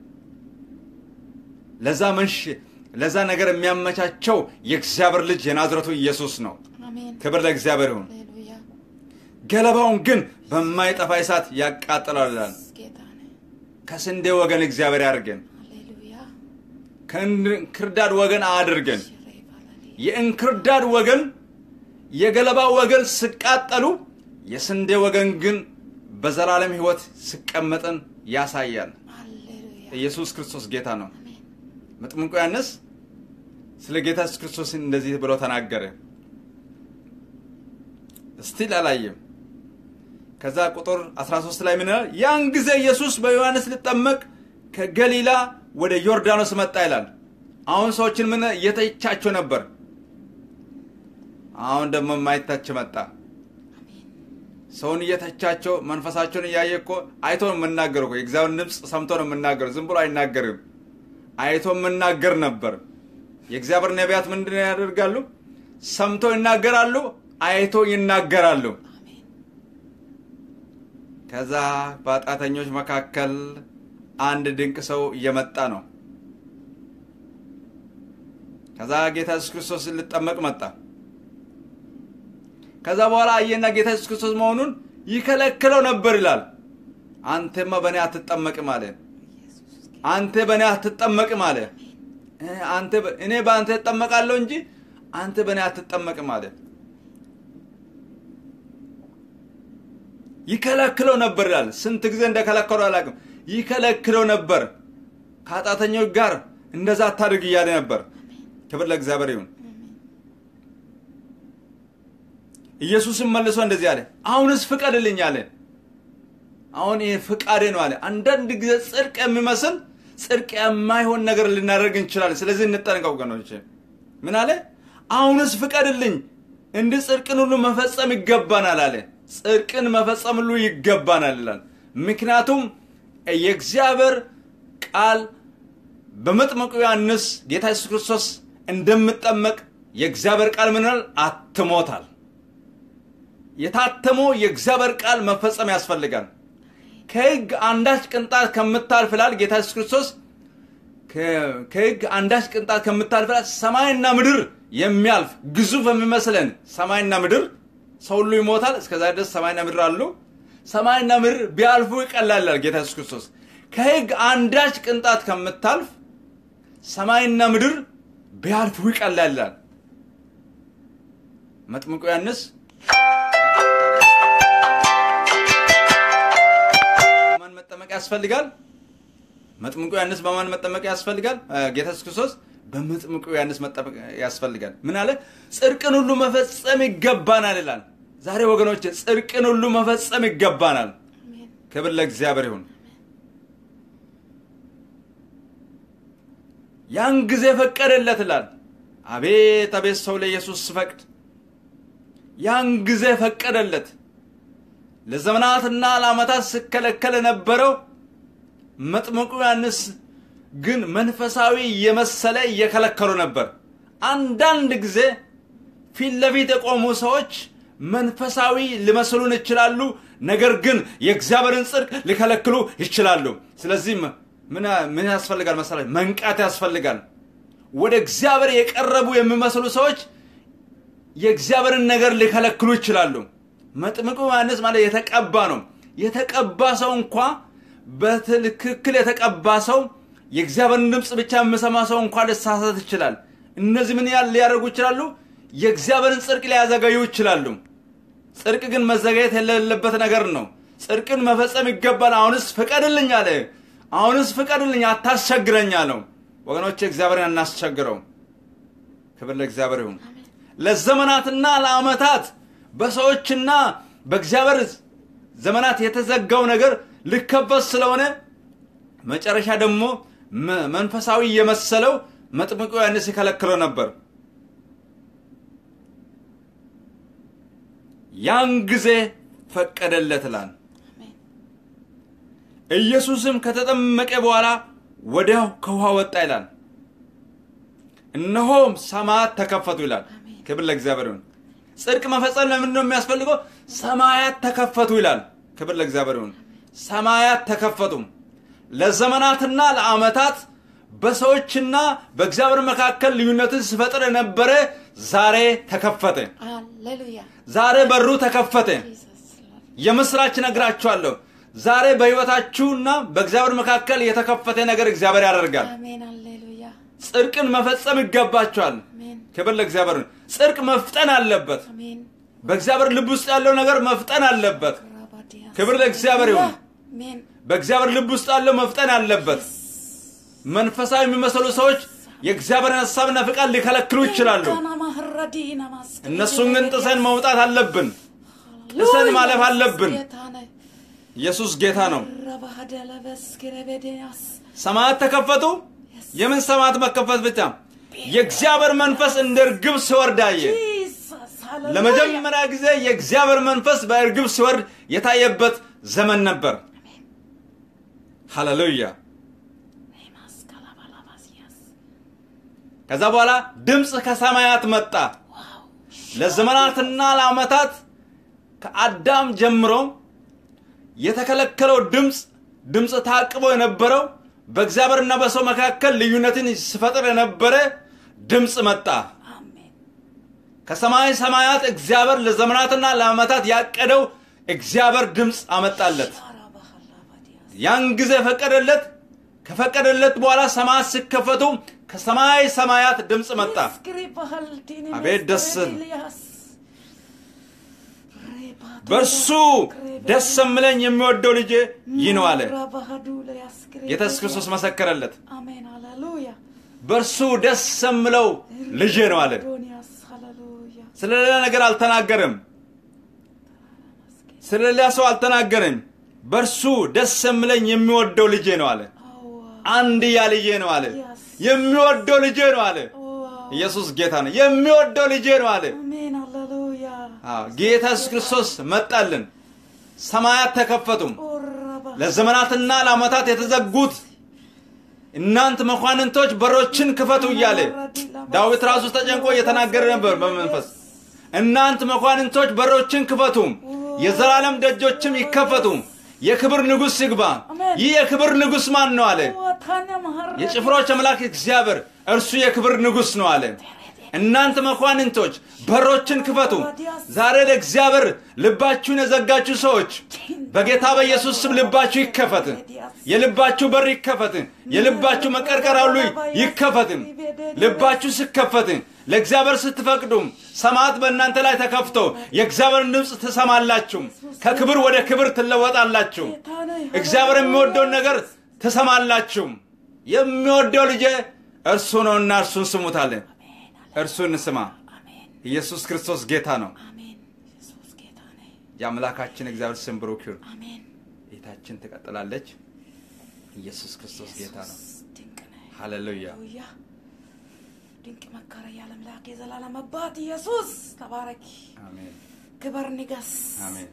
ለዛ መንሽ ለዛ ነገር የሚያመቻቸው የእግዚአብሔር ልጅ የናዝረቱ ኢየሱስ ነው። አሜን ክብር ለእግዚአብሔር ይሁን። ሃሌሉያ ገለባውን ግን በማይጠፋ እሳት ያቃጥላል ይላል። ጌታ ነህ ከስንዴ ወገን እግዚአብሔር ያድርገን፣ ሃሌሉያ ከእንክርዳድ ወገን አያድርገን። ሽሬ ባላሊ የእንክርዳድ ወገን የገለባ ወገን ሲቃጠሉ፣ የስንዴ ወገን ግን በዘላለም ሕይወት ሲቀመጥን ያሳያል። ሃሌሉያ ኢየሱስ ክርስቶስ ጌታ ነው። አሜን መጥምቁ ዮሐንስ ስለ ጌታ ኢየሱስ ክርስቶስ እንደዚህ ብሎ ተናገረ። እስቲል አላየም። ከዛ ቁጥር 13 ላይ ምን ይላል? ያን ጊዜ ኢየሱስ በዮሐንስ ሊጠመቅ ከገሊላ ወደ ዮርዳኖስ መጣ ይላል። አሁን ሰዎችን ምን እየተቻቸው ነበር። አሁን ደግሞ የማይታች መጣ። ሰውን እየተቻቸው መንፈሳቸውን እያየ እኮ አይቶ ነው የምናገር እኮ የእግዚአብሔር ድምፅ ሰምቶ ነው የምናገር። ዝም ብሎ አይናገርም። አይቶ የምናገር ነበር። የእግዚአብሔር ነቢያት ምንድን ያደርጋሉ? ሰምቶ ይናገራሉ፣ አይቶ ይናገራሉ። አሜን ከዛ በኃጢአተኞች መካከል አንድ ድንቅ ሰው እየመጣ ነው። ከዛ ጌታ ኢየሱስ ክርስቶስ ሊጠመቅ መጣ። ከዛ በኋላ አየና ጌታ ኢየሱስ ክርስቶስ መሆኑን ይከለክለው ነበር ይላል። አንተማ በእኔ አትጠመቅም አለ። ኢየሱስ አንተ በእኔ አትጠመቅም አለ። እ አንተ በ- እኔ በአንተ እጠመቃለሁ እንጂ አንተ በእኔ አትጠመቅም አለ። ይከለክለው ነበር ይላል። ስንት ጊዜ እንደከለከለው አላውቅም። ይከለክለው ነበር። ከኃጢአተኞች ጋር እንደዛ አታድርግ እያለ ነበር። ክብር ለእግዚአብሔር ይሁን። ኢየሱስም መልሶ እንደዚህ አለ፣ አሁንስ ፍቀድልኝ አለ። አሁን ይህ ፍቃዴ ነው አለ። አንዳንድ ጊዜ ጽድቅ የሚመስል ጽድቅ የማይሆን ነገር ልናደርግ እንችላለን። ስለዚህ እንጠንቀቅ ወገኖች። ምን አለ? አሁንስ ፍቀድልኝ፣ እንዲህ ጽድቅን ሁሉ መፈጸም ይገባናል አለ። ጽድቅን መፈጸም ሁሉ ይገባናል ይላል። ምክንያቱም የእግዚአብሔር ቃል በመጥመቁ ዮሐንስ ጌታ ኢየሱስ ክርስቶስ እንደምጠመቅ የእግዚአብሔር ቃል ምን ይላል? አትሞታል። የታተመው የእግዚአብሔር ቃል መፈጸም ያስፈልጋል። ከሕግ አንዳች ቅንጣት ከምታልፍ ይላል ጌታ ኢየሱስ ክርስቶስ ከ- ከሕግ አንዳች ቅንጣት ከምታልፍ ይላል ሰማይና ምድር የሚያልፍ ግዙፍ የሚመስለን ሰማይና ምድር ሰው ሁሉ ይሞታል። እስከዛ ድረስ ሰማይና ምድር አሉ። ሰማይና ምድር ቢያልፉ ይቀላል ይላል ጌታ ኢየሱስ ክርስቶስ። ከሕግ አንዳች ቅንጣት ከምታልፍ ሰማይና ምድር ቢያልፉ ይቀላል ይላል መጥምቁ ዮሐንስ በማን መጠመቅ ያስፈልጋል? መጥምቁ ዮሐንስ በማን መጠመቅ ያስፈልጋል? እ፣ ጌታ ኢየሱስ ክርስቶስ በመጥምቁ ዮሐንስ መጠመቅ ያስፈልጋል። ምን አለ? ጽድቅን ሁሉ መፈጸም ይገባናል ይላል። ዛሬ ወገኖች ጽድቅን ሁሉ መፈጸም ይገባናል። አሜን ክብር ለእግዚአብሔር ይሁን። ያን ጊዜ ፈቀደለት ይላል። አቤት አቤት ሰው ለኢየሱስ ስፈቅድ ያን ጊዜ ፈቀደለት። ለዘመናትና ለዓመታት ሲከለከል የነበረው መጥምቁ ዮሐንስ ግን መንፈሳዊ የመሰለ እየከለከሉ ነበር። አንዳንድ ጊዜ ፊት ለፊት የቆሙ ሰዎች መንፈሳዊ ሊመስሉን ይችላሉ፣ ነገር ግን የእግዚአብሔርን ጽድቅ ሊከለክሉ ይችላሉ። ስለዚህ ምን ምን ያስፈልጋል መሰላችሁ? መንቃት ያስፈልጋል። ወደ እግዚአብሔር የቀረቡ የሚመስሉ ሰዎች የእግዚአብሔርን ነገር ሊከለክሉ ይችላሉ። መጥምቁ ዮሐንስ ማለት የተቀባ ነው። የተቀባ ሰው እንኳ በትክክል የተቀባ ሰው የእግዚአብሔርን ድምፅ ብቻ የሚሰማ ሰው እንኳ ሊሳሳት ይችላል። እነዚህ ምን ያህል ሊያደርጉ ይችላሉ? የእግዚአብሔርን ጽድቅ ሊያዘገዩ ይችላሉ። ጽድቅ ግን መዘጋየት የሌለበት ነገር ነው። ጽድቅን መፈጸም ይገባል። አሁንስ ፍቀድልኝ አለ። አሁንስ ፍቀድልኝ፣ አታስቸግረኝ አለው። ወገኖች እግዚአብሔርን እናስቸግረው። ክብር ለእግዚአብሔር ይሁን። ለዘመናትና ለዓመታት በሰዎችና በእግዚአብሔር ዘመናት የተዘጋው ነገር ሊከፈት ስለሆነ መጨረሻ ደግሞ መ- መንፈሳዊ የመሰለው መጥምቁ ዮሐንስ ይከለክለው ነበር። ያን ጊዜ ፈቀደለት ይላል። አሜን ኢየሱስም ከተጠመቀ በኋላ ወዲያው ከውሃ ወጣ ይላል። እነሆም ሰማያት ተከፈቱ ይላል። አሜን። ክብር ለእግዚአብሔር ይሁን። ጽድቅ መፈጸም ለምንድን ነው የሚያስፈልገው? ሰማያት ተከፈቱ ይላል። ክብር ለእግዚአብሔር ይሁን። ሰማያት ተከፈቱ። ለዘመናትና ለዓመታት በሰዎችና በእግዚአብሔር መካከል ልዩነትን ሲፈጥር የነበረ ዛሬ ተከፈተ። ሃሌሉያ ዛሬ በሩ ተከፈተ። ጂሰስ ሎርድ የምስራች ነግራችኋለሁ። ዛሬ በሕይወታችሁና በእግዚአብሔር መካከል የተከፈተ ነገር እግዚአብሔር ያደርጋል። አሜን ሃሌሉያ ጽድቅን መፈጸም ይገባችኋል። አሜን ክብር ለእግዚአብሔር ይሁን። ጽድቅ መፍጠን አለበት። አሜን በእግዚአብሔር ልብ ውስጥ ያለው ነገር መፍጠን አለበት። ራባዲያ ክብር ለእግዚአብሔር ይሁን። አሜን በእግዚአብሔር ልብ ውስጥ ያለው መፍጠን አለበት። መንፈሳዊ የሚመስሉ ሰዎች የእግዚአብሔርን ሀሳብና ፍቃድ ሊከለክሉ ይችላሉ። ካና ማህረዲ ናማስ እነሱን ግን ጥሰን መውጣት አለብን። ጥሰን ማለፍ አለብን። ጌታ ነህ ኢየሱስ ጌታ ነው። ረባህደለ በስክረበዲያስ ሰማያት ተከፈቱ። የምን ሰማያት መከፈት ብቻ? የእግዚአብሔር መንፈስ እንደ እርግብ ሲወርድ አየ። ጂሰስ ሃሌሉያ ለመጀመሪያ ጊዜ የእግዚአብሔር መንፈስ በእርግብ ሲወርድ የታየበት ዘመን ነበር። ሃሌሉያ። ማስካላባላባሲያስ ከዛ በኋላ ድምፅ ከሰማያት መጣ። ዋው ለዘመናትና ለዓመታት ከአዳም ጀምሮ የተከለከለው ድምፅ ድምፅ ታቅቦ የነበረው በእግዚአብሔርና በሰው መካከል ልዩነትን ሲፈጥር የነበረ ድምፅ መጣ። አሜን ከሰማይ ሰማያት እግዚአብሔር ለዘመናትና ለዓመታት ያቀደው እግዚአብሔር ድምፅ አመጣለት። ራባህላባዲያስ ያን ጊዜ ፈቀደለት። ከፈቀደለት በኋላ ሰማያት ሲከፈቱ ከሰማይ ሰማያት ድምፅ መጣ። ስክሪባህልቲኒ አቤት ደስ መስክሬቢልያስ በእርሱ ደስ የምለኝ የሚወደው ልጄ ይህ ነው አለ። ጌታ ኢየሱስ ክርስቶስ መሰከረለት። አሜን ሃሌሉያ በእርሱ ደስ የምለው ልጄ ነው አለ። ዶንያስ ሃሌሉያ ስለ ሌላ ነገር አልተናገርም። ስለ ሌላ ሰው አልተናገርም። በእርሱ ደስ የምለኝ የሚወደው ልጄ ነው አለ። አዋ አንድያ ልጄ ነው አለ። Yes. የሚወደው ልጄ ነው አለ። ዋው ኢየሱስ ጌታ ነው። የሚወደው ልጄ ነው አለ። አሜን ሃሌሉያ አዎ፣ ጌታ ኢየሱስ ክርስቶስ መጣልን። ሰማያት ተከፈቱም። ኦራባ ለዘመናትና ለዓመታት የተዘጉት እናንተ መኳንንቶች በሮችን ክፈቱ እያለ ዳዊት ራሱ ተጨንቆ እየተናገረ ነበር በመንፈስ እናንተ መኳንንቶች በሮችን ክፈቱ የዘላለም ደጆችም ይከፈቱ የክብር ንጉሥ ይግባ ይህ የክብር ንጉሥ ማን ነው አለ ወታነ ማህረ የጭፍሮች አምላክ እግዚአብሔር እርሱ የክብር ንጉሥ ነው አለ እናንተ መኳንንቶች በሮችን ክፈቱ ዛሬ ለእግዚአብሔር ልባችሁን የዘጋችሁ ሰዎች በጌታ በኢየሱስ ስም ልባችሁ ይከፈት የልባችሁ በር ይከፈት የልባችሁ መቀርቀር ሁሉ ይከፈት ልባችሁ ሲከፈት ለእግዚአብሔር ስትፈቅዱ ሰማያት በእናንተ ላይ ተከፍቶ የእግዚአብሔርን ድምፅ ትሰማላችሁ ከክብር ወደ ክብር ትለወጣላችሁ እግዚአብሔር የሚወደውን ነገር ትሰማላችሁ የሚወደው ልጄ እርሱ ነውና እርሱን ስሙታለን እርሱን ስማ አሜን ኢየሱስ ክርስቶስ ጌታ ነው አሜን ኢየሱስ ጌታ ነህ የአምላካችን እግዚአብሔር ስም ብሩክ ይሁን አሜን ጌታችን ትቀጥላለች ኢየሱስ ክርስቶስ ጌታ ነው ኢየሱስ ድንቅ ነህ ሃሌሉያ ሃሌሉያ ድንቅ መካረ የዓለም ላክ የዘላለም አባት ኢየሱስ ተባረክ አሜን ክበር ንገስ አሜን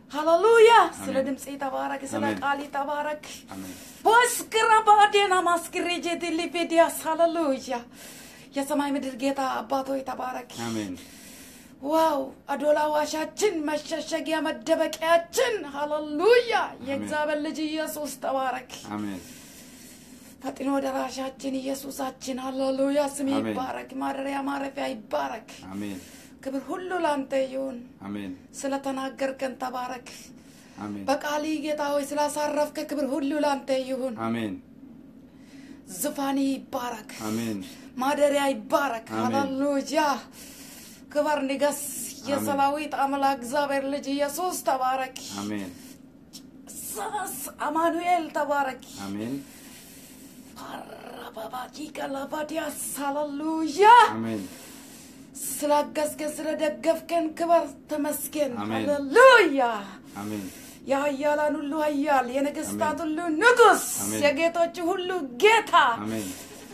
ሃሌሉያ ስለ አሜን። ድምፅ ተባረክ ስለ አሜን። ቃል ተባረክ አሜን በስክራ ባዴና ማስክሬጄ ሊቤዲያስ ሃሌሉያ የሰማይ ምድር ጌታ አባቶይ ተባረክ አሜን ዋው አዶላ ዋሻችን መሸሸጊያ መደበቂያችን ሃሌሉያ የእግዚአብሔር ልጅ ኢየሱስ ተባረክ አሜን ፈጥኖ ደራሻችን ኢየሱሳችን ሃሌሉያ ስም አሜን። ይባረክ ማደሪያ ማረፊያ ይባረክ አሜን ክብር ሁሉ ላንተ ይሁን አሜን ስለተናገርከን ተባረክ አሜን በቃሊ ጌታ ሆይ ስላሳረፍከ ክብር ሁሉ ላንተ ይሁን አሜን ዙፋኒ ይባረክ አሜን ማደሪያ ይባረክ አሜን። ሃሌሉያ ክበር ንገስ የሰራዊት አምላክ እግዚአብሔር ልጅ ኢየሱስ ተባረክ አሜን ሳስ አማኑኤል ተባረክ አሜን ፓራባባጂ ቀላባዲያስ ሃሌሉያ አሜን ስላገዝከን ስለደገፍከን ክበር ተመስገን አሜን። ሃሌሉያ አሜን የሀያላን ሁሉ ሀያል የነገስታት ሁሉ ንጉስ አሜን። የጌቶች ሁሉ ጌታ አሜን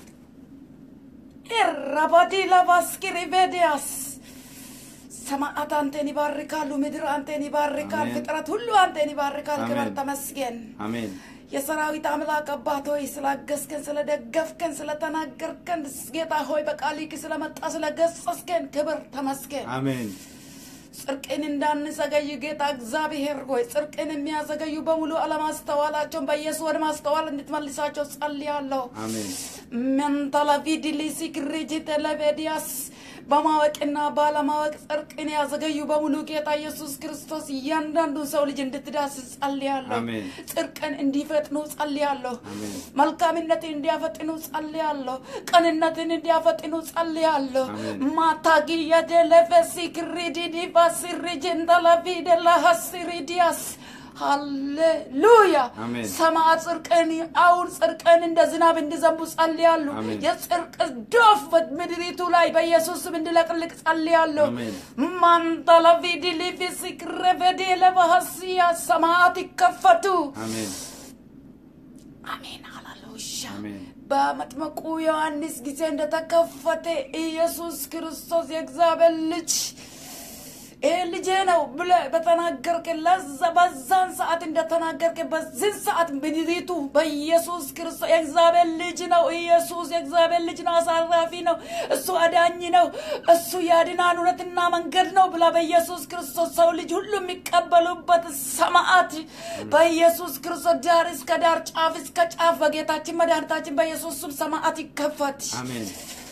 ኤራባዲ ላባስኪሪ ቬዲያስ ሰማዓት አንተን ይባርካሉ ምድር አንተን ይባርካል አሜን። ፍጥረት ሁሉ አንተን ይባርካል ክበር አሜን። ተመስገን አሜን የሰራዊት አምላክ አባት ሆይ ስላገዝከን ስለደገፍከን ስለተናገርከን ጌታ ሆይ በቃሊክ ስለመጣ ስለገሰስከን ክብር ተመስገን አሜን ጽድቅን እንዳንዘገይ ጌታ እግዚአብሔር ሆይ ጽድቅን የሚያዘገዩ በሙሉ አለማስተዋላቸውን በኢየሱስ ወደ ማስተዋል እንድትመልሳቸው ጸልያለሁ አሜን መንተለቪድሊሲ ክሪጂ ቴሌቬዲያስ በማወቅና ባለማወቅ ጽድቅን ያዘገዩ በሙሉ ጌታ ኢየሱስ ክርስቶስ እያንዳንዱን ሰው ልጅ እንድትዳስስ ጸልያለሁ አሜን። ጽድቅን እንዲፈጥኑ ጸልያለሁ አሜን መልካምነትን እንዲያፈጥኑ ጸልያለሁ ቅንነትን እንዲያፈጥኑ ጸልያለሁ አሜን። ማታጊያ ደለፈሲ ክሪዲዲ ባሲሪጀንተለቪደ ለሀሲሪዲያስ ሃሌሉያ አሜን። ሰማዕ ጽድቅን አሁን ጽድቅን እንደ ዝናብ እንዲዘንቡ ጸልያሉ አሜን። የጽድቅ ዶፍ በምድሪቱ ላይ በኢየሱስ ስም እንዲለቅልቅ ጸልያለሁ አሜን። ማንተለቪዲ ሊፊሲ ክረቨዴ ለባሀሲያ ሰማዓት ይከፈቱ አሜን አሜን ሃሌሉያ አሜን በመጥመቁ ዮሐንስ ጊዜ እንደተከፈተ ኢየሱስ ክርስቶስ የእግዚአብሔር ልጅ ይህ ልጄ ነው ብለ በተናገርክ ለዛ በዛን ሰዓት እንደተናገርክ በዚህን ሰዓት ምድሪቱ በኢየሱስ ክርስቶስ የእግዚአብሔር ልጅ ነው ኢየሱስ የእግዚአብሔር ልጅ ነው አሳራፊ ነው እሱ አዳኝ ነው እሱ ያድናን እውነትና መንገድ ነው ብላ በኢየሱስ ክርስቶስ ሰው ልጅ ሁሉ የሚቀበሉበት ሰማዓት በኢየሱስ ክርስቶስ ዳር እስከ ዳር ጫፍ እስከ ጫፍ በጌታችን መድኃኒታችን በኢየሱስ ስም ሰማዓት ይከፈት አሜን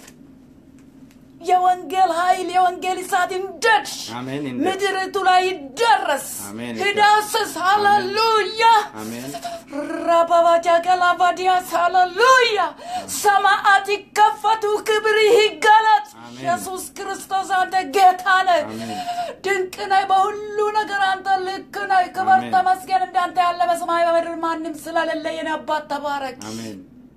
የወንጌል ኃይል የወንጌል እሳት ይንደድ አሜን ይንደድ። ምድሪቱ ላይ ይደረስ አሜን ሂዳስስ ሃሌሉያ አሜን ራባባጃ ገላባዲያስ ሃሌሉያ ሰማዓት ይከፈቱ ክብር ይገለጥ አሜን። ኢየሱስ ክርስቶስ አንተ ጌታ ነህ አሜን ድንቅ ነህ በሁሉ ነገር አንተ ልክ ነህ ክብር አሜን። ተመስገን እንዳንተ ያለ በሰማይ በምድር ማንም ስለሌለ የኔ አባት ተባረክ አሜን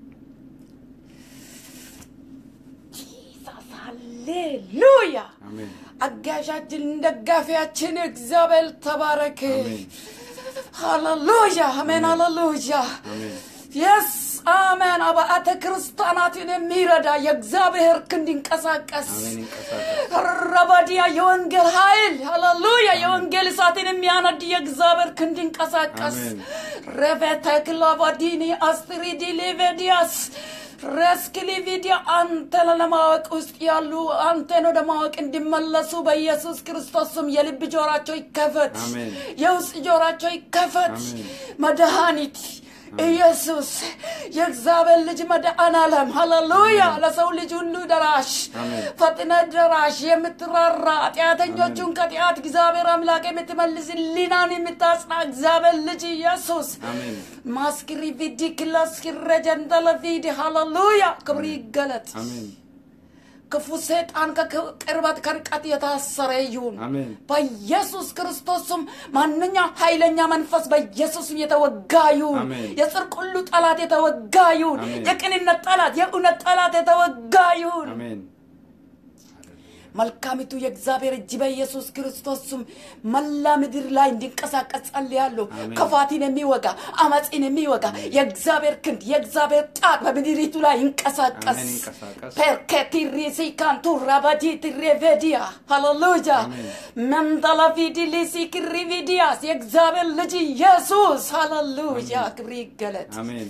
ጂሰስ ሃሌሉያ አሜን አጋዣችን ደጋፊያችን እግዚአብሔር ተባረክ አሜን ሃሌሉያ አሜን ሃሌሉያ አሜን የስ አሜን አብያተ ክርስቲያናትን የሚረዳ የእግዚአብሔር ክንድ ይንቀሳቀስ አሜን ይንቀሳቀስ ረባዲያ የወንጌል ኃይል ሃሌሉያ የወንጌል እሳትን የሚያነድ የእግዚአብሔር ክንድ ይንቀሳቀስ አሜን። ረቬተክላቫዲኒ አስትሪዲ ሌቬዲያስ ረስክሊቪዲያ አንተን ለማወቅ ውስጥ ያሉ አንተን ወደ ማወቅ እንዲመለሱ በኢየሱስ ክርስቶስ ስም የልብ ጆራቸው ይከፈት አሜን። የውስጥ ጆራቸው ይከፈት አሜን። መድኃኒት ኢየሱስ የእግዚአብሔር ልጅ መድኃኔ ዓለም ሃሌሉያ ለሰው ልጅ ሁሉ ደራሽ አሜን። ፈጥነ ደራሽ የምትራራ ኃጢአተኞቹን ከጢአት እግዚአብሔር አምላክ የምትመልስ ሊናን የምታጽና እግዚአብሔር ልጅ ኢየሱስ አሜን ማስክሪ ቪዲ ክላስኪረ ጀንደለ ቪዲ ሃሌሉያ ክብር ይገለጥ አሜን ክፉ ሰይጣን ከቅርበት ከርቀት የታሰረ ይሁን አሜን በኢየሱስ ክርስቶስም ማንኛ ኃይለኛ መንፈስ በኢየሱስም የተወጋ ይሁን አሜን። የጽድቅ ሁሉ ጠላት የተወጋ ይሁን አሜን። የቅንነት ጠላት የእውነት ጠላት የተወጋ ይሁን አሜን መልካሚቱ የእግዚአብሔር እጅ በኢየሱስ ክርስቶስ ስም መላ ምድር ላይ እንዲንቀሳቀስ ጸልያለሁ። አሜን። ክፋትን የሚወጋ አመፅን የሚወጋ የእግዚአብሔር ክንድ የእግዚአብሔር ጣት በምድሪቱ ላይ ይንቀሳቀስ። አሜን፣ ይንቀሳቀስ። ፐርኬቲሪሲ ካንቱ ራባዲ ትሬቬዲያ ሃሌሉያ አሜን። መንጠላፊዲሊሲ ክሪቪዲያስ የእግዚአብሔር ልጅ ኢየሱስ ሃሌሉያ ክብር ይገለጥ። አሜን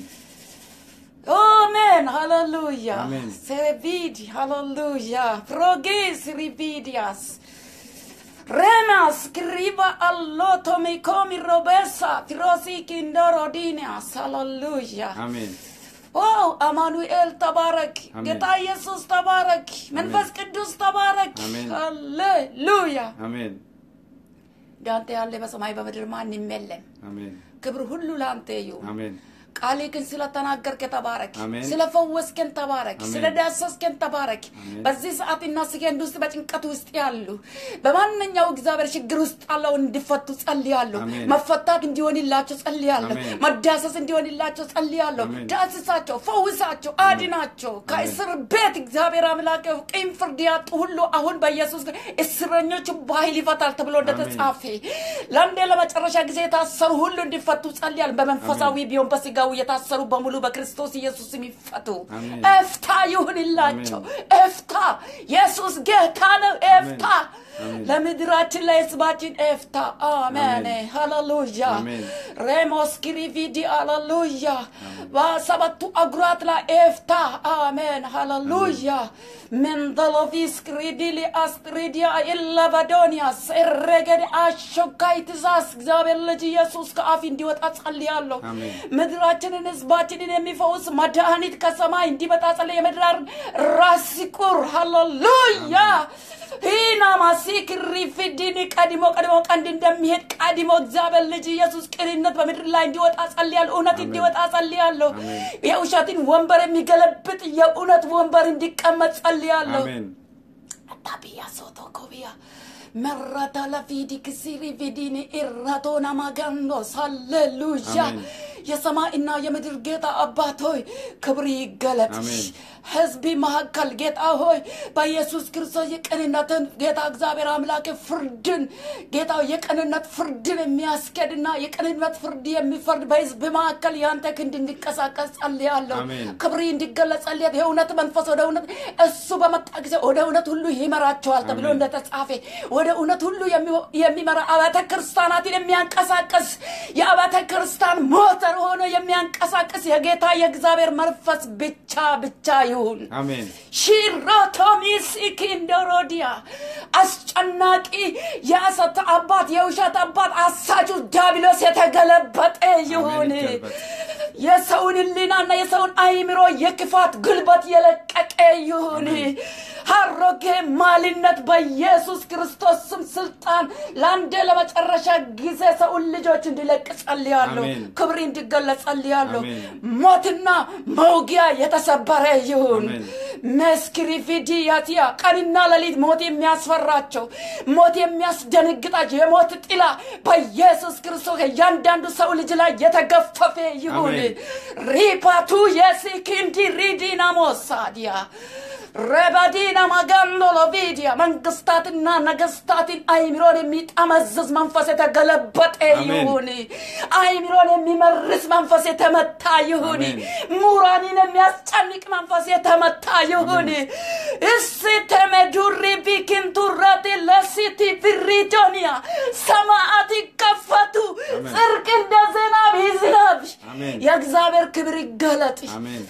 Amen. Hallelujah. Amen. Servidi. Hallelujah. Progis rividias. Remas kriva alloto mi komi robesa. Firosi kindorodinas. Hallelujah. አሜን ዋው አማኑኤል ተባረክ። አሜን። ጌታ ኢየሱስ ተባረክ። መንፈስ ቅዱስ ተባረክ። አሜን። ሃሌሉያ። አሜን እንዳንተ ያለ በሰማይ በምድር ማንም የለም። አሜን ክብር ሁሉ ለአንተ ይሁን። አሜን ቃሌ ግን ስለተናገርከን ተባረክ፣ አሜን። ስለፈወስከን ተባረክ፣ አሜን። ስለዳሰስከን ተባረክ። አሜን። በዚህ ሰዓትና ሰከንድ ውስጥ በጭንቀት ውስጥ ያሉ በማንኛው እግዚአብሔር ችግር ውስጥ ያለው እንዲፈቱ ጸልያለሁ። አሜን። መፈታት እንዲሆንላቸው ጸልያለሁ። አሜን። መዳሰስ እንዲሆንላቸው ጸልያለሁ። አሜን። ዳስሳቸው፣ ፈውሳቸው፣ አድናቸው ከእስር ቤት እግዚአብሔር አምላክ ቂም ፍርድ ያጡ ሁሉ አሁን በኢየሱስ እስረኞች በኃይል ይፈታል ተብሎ እንደተጻፈ ለአንዴ ለመጨረሻ ጊዜ የታሰሩ ሁሉ እንዲፈቱ ጸልያለሁ። በመንፈሳዊ ቢሆን በስጋዊ የታሰሩ በሙሉ በክርስቶስ ኢየሱስ የሚፈቱ አሜን። ኤፍታ ይሁንላቸው። ኤፍታ ኢየሱስ ጌታ ነው። ኤፍታ አሜን። ለምድራችን ለህዝባችን ኤፍታ አሜን። አሜን። ሃሌሉያ አሜን። ሬሞስ ክሪቪዲ ሃሌሉያ በሰባቱ አጉራት ላይ ኤፍታ አሜን ሃሌሉያ መንደሎቪስ ክሪዲሊ አስትሪዲያ ኢለባዶኒያስ ኤረገድ አሾካይ ትእዛዝ እግዚአብሔር ልጅ ኢየሱስ ከአፍ እንዲወጣ ጸልያለሁ። አሜን። ምድራችንን ህዝባችንን የሚፈውስ መድኃኒት ከሰማይ እንዲመጣ ጸልይ። የምድራር ራስ ቁር ሃሌሉያ ሂና ማሲክ ሪፊዲን ቀድሞ ቀድሞ ቀንድ እንደሚሄድ ቀድሞ እግዚአብሔር ልጅ ኢየሱስ ቅንነት በምድር ላይ እንዲወጣ ጸልያለሁ። እውነት አሜን። እንዲወጣ ጸልያለሁ። አሜን። የውሸትን ወንበር የሚገለብጥ የእውነት ወንበር እንዲቀመጥ ጸልያለሁ። አሜን ታቢያ ሶቶኮቢያ መራታ ለፊዲ ክሲሪ ቪዲኒ ኢራቶና ማጋንዶስ ሃሌሉያ አሜን። የሰማይና የምድር ጌታ አባት ሆይ ክብር ይገለጥ። አሜን። ህዝቢ መካከል ጌታ ሆይ በኢየሱስ ክርስቶስ የቅንነትን ጌታ እግዚአብሔር አምላክ ፍርድን ጌታ የቅንነት ፍርድን የሚያስኬድና የቅንነት ፍርድ የሚፈርድ በህዝብ መካከል የአንተ ክንድ እንዲንቀሳቀስ ጸልያለሁ። አሜን። ክብር እንዲገለጽ ጸልያለሁ። የእውነት መንፈስ ወደ እውነት እሱ በመጣ ጊዜ ወደ እውነት ሁሉ ይመራቸዋል ተብሎ አሜን። እንደተጻፈ ወደ እውነት ሁሉ የሚ- የሚመራ አብያተ ክርስቲያናትን የሚያንቀሳቀስ የአብያተ ክርስቲያን ሞተር ሆኖ የሚያንቀሳቅስ የጌታ የእግዚአብሔር መንፈስ ብቻ ብቻ ይሁን። አሜን ሺሮቶሚስ ኢኪንዶሮዲያ አስጨናቂ የሐሰት አባት የውሸት አባት አሳቹ ዲያብሎስ የተገለበጠ ይሁን። አሜን፣ ይገልበጥ። የሰውን ህሊናና የሰውን አይምሮ የክፋት ጉልበት የለቀቀ ይሁን። አሮጌ ማልነት በኢየሱስ ክርስቶስ ስም ስልጣን ለአንዴ ለመጨረሻ ጊዜ ሰውን ልጆች እንዲለቅ ጸልያለሁ። አሜን። ክብር እንዲገለጽ ጸልያለሁ። አሜን። ሞትና መውጊያ የተሰበረ ይሁን። አሜን። መስክሪፊዲያቲያ ቀንና ሌሊት ሞት የሚያስፈራቸው ሞት የሚያስደነግጣቸው የሞት ጥላ በኢየሱስ ክርስቶስ እያንዳንዱ ሰው ልጅ ላይ የተገፈፈ ይሁን። አሜን። ሪፓቱ የሲኪንዲ ሪዲናሞሳዲያ ረባዲና ማጋንዶሎቪዲያ መንግስታትና ነገስታትን አይምሮን የሚጠመዝዝ መንፈስ የተገለበጠ አሜን። ይሁን። አይምሮን የሚመርስ መንፈስ የተመታ ይሁን። አሜን። ምሁራንን የሚያስጨንቅ መንፈስ የተመታ ይሁን። እስቲ መዱሪ ቢኪንቱራቲ ለሲቲ ቪሪቶኒያ ሰማዓት ይከፈቱ፣ አሜን። ጽድቅ እንደ ዝናብ ይዝነብ። አሜን። የእግዚአብሔር ክብር ይገለጥ። አሜን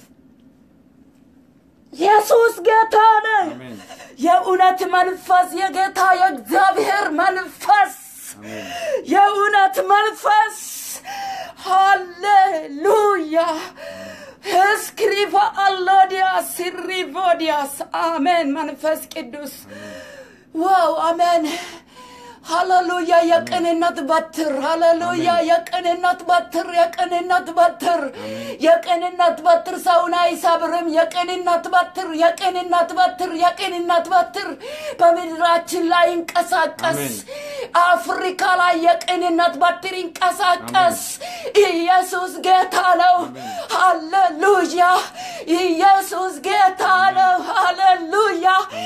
ኢየሱስ ጌታ ነው። አሜን የእውነት መንፈስ የጌታ የእግዚአብሔር መንፈስ አሜን የእውነት መንፈስ ሃሌሉያ እስክሪፋ አሎዲያስ ሲሪቮዲያስ አሜን መንፈስ ቅዱስ ዋው አሜን ሃሌሉያ የቅንነት በትር ሃሌሉያ የቅንነት በትር የቅንነት በትር የቅንነት በትር ሰውን አይሰብርም የቅንነት በትር የቅንነት በትር የቅንነት በትር በምድራችን ላይ ይንቀሳቀስ አሜን። አፍሪካ ላይ የቅንነት በትር ይንቀሳቀስ ኢየሱስ ጌታ ነው ሃሌሉያ ኢየሱስ ጌታ ነው ሃሌሉያ ሃሌሉያ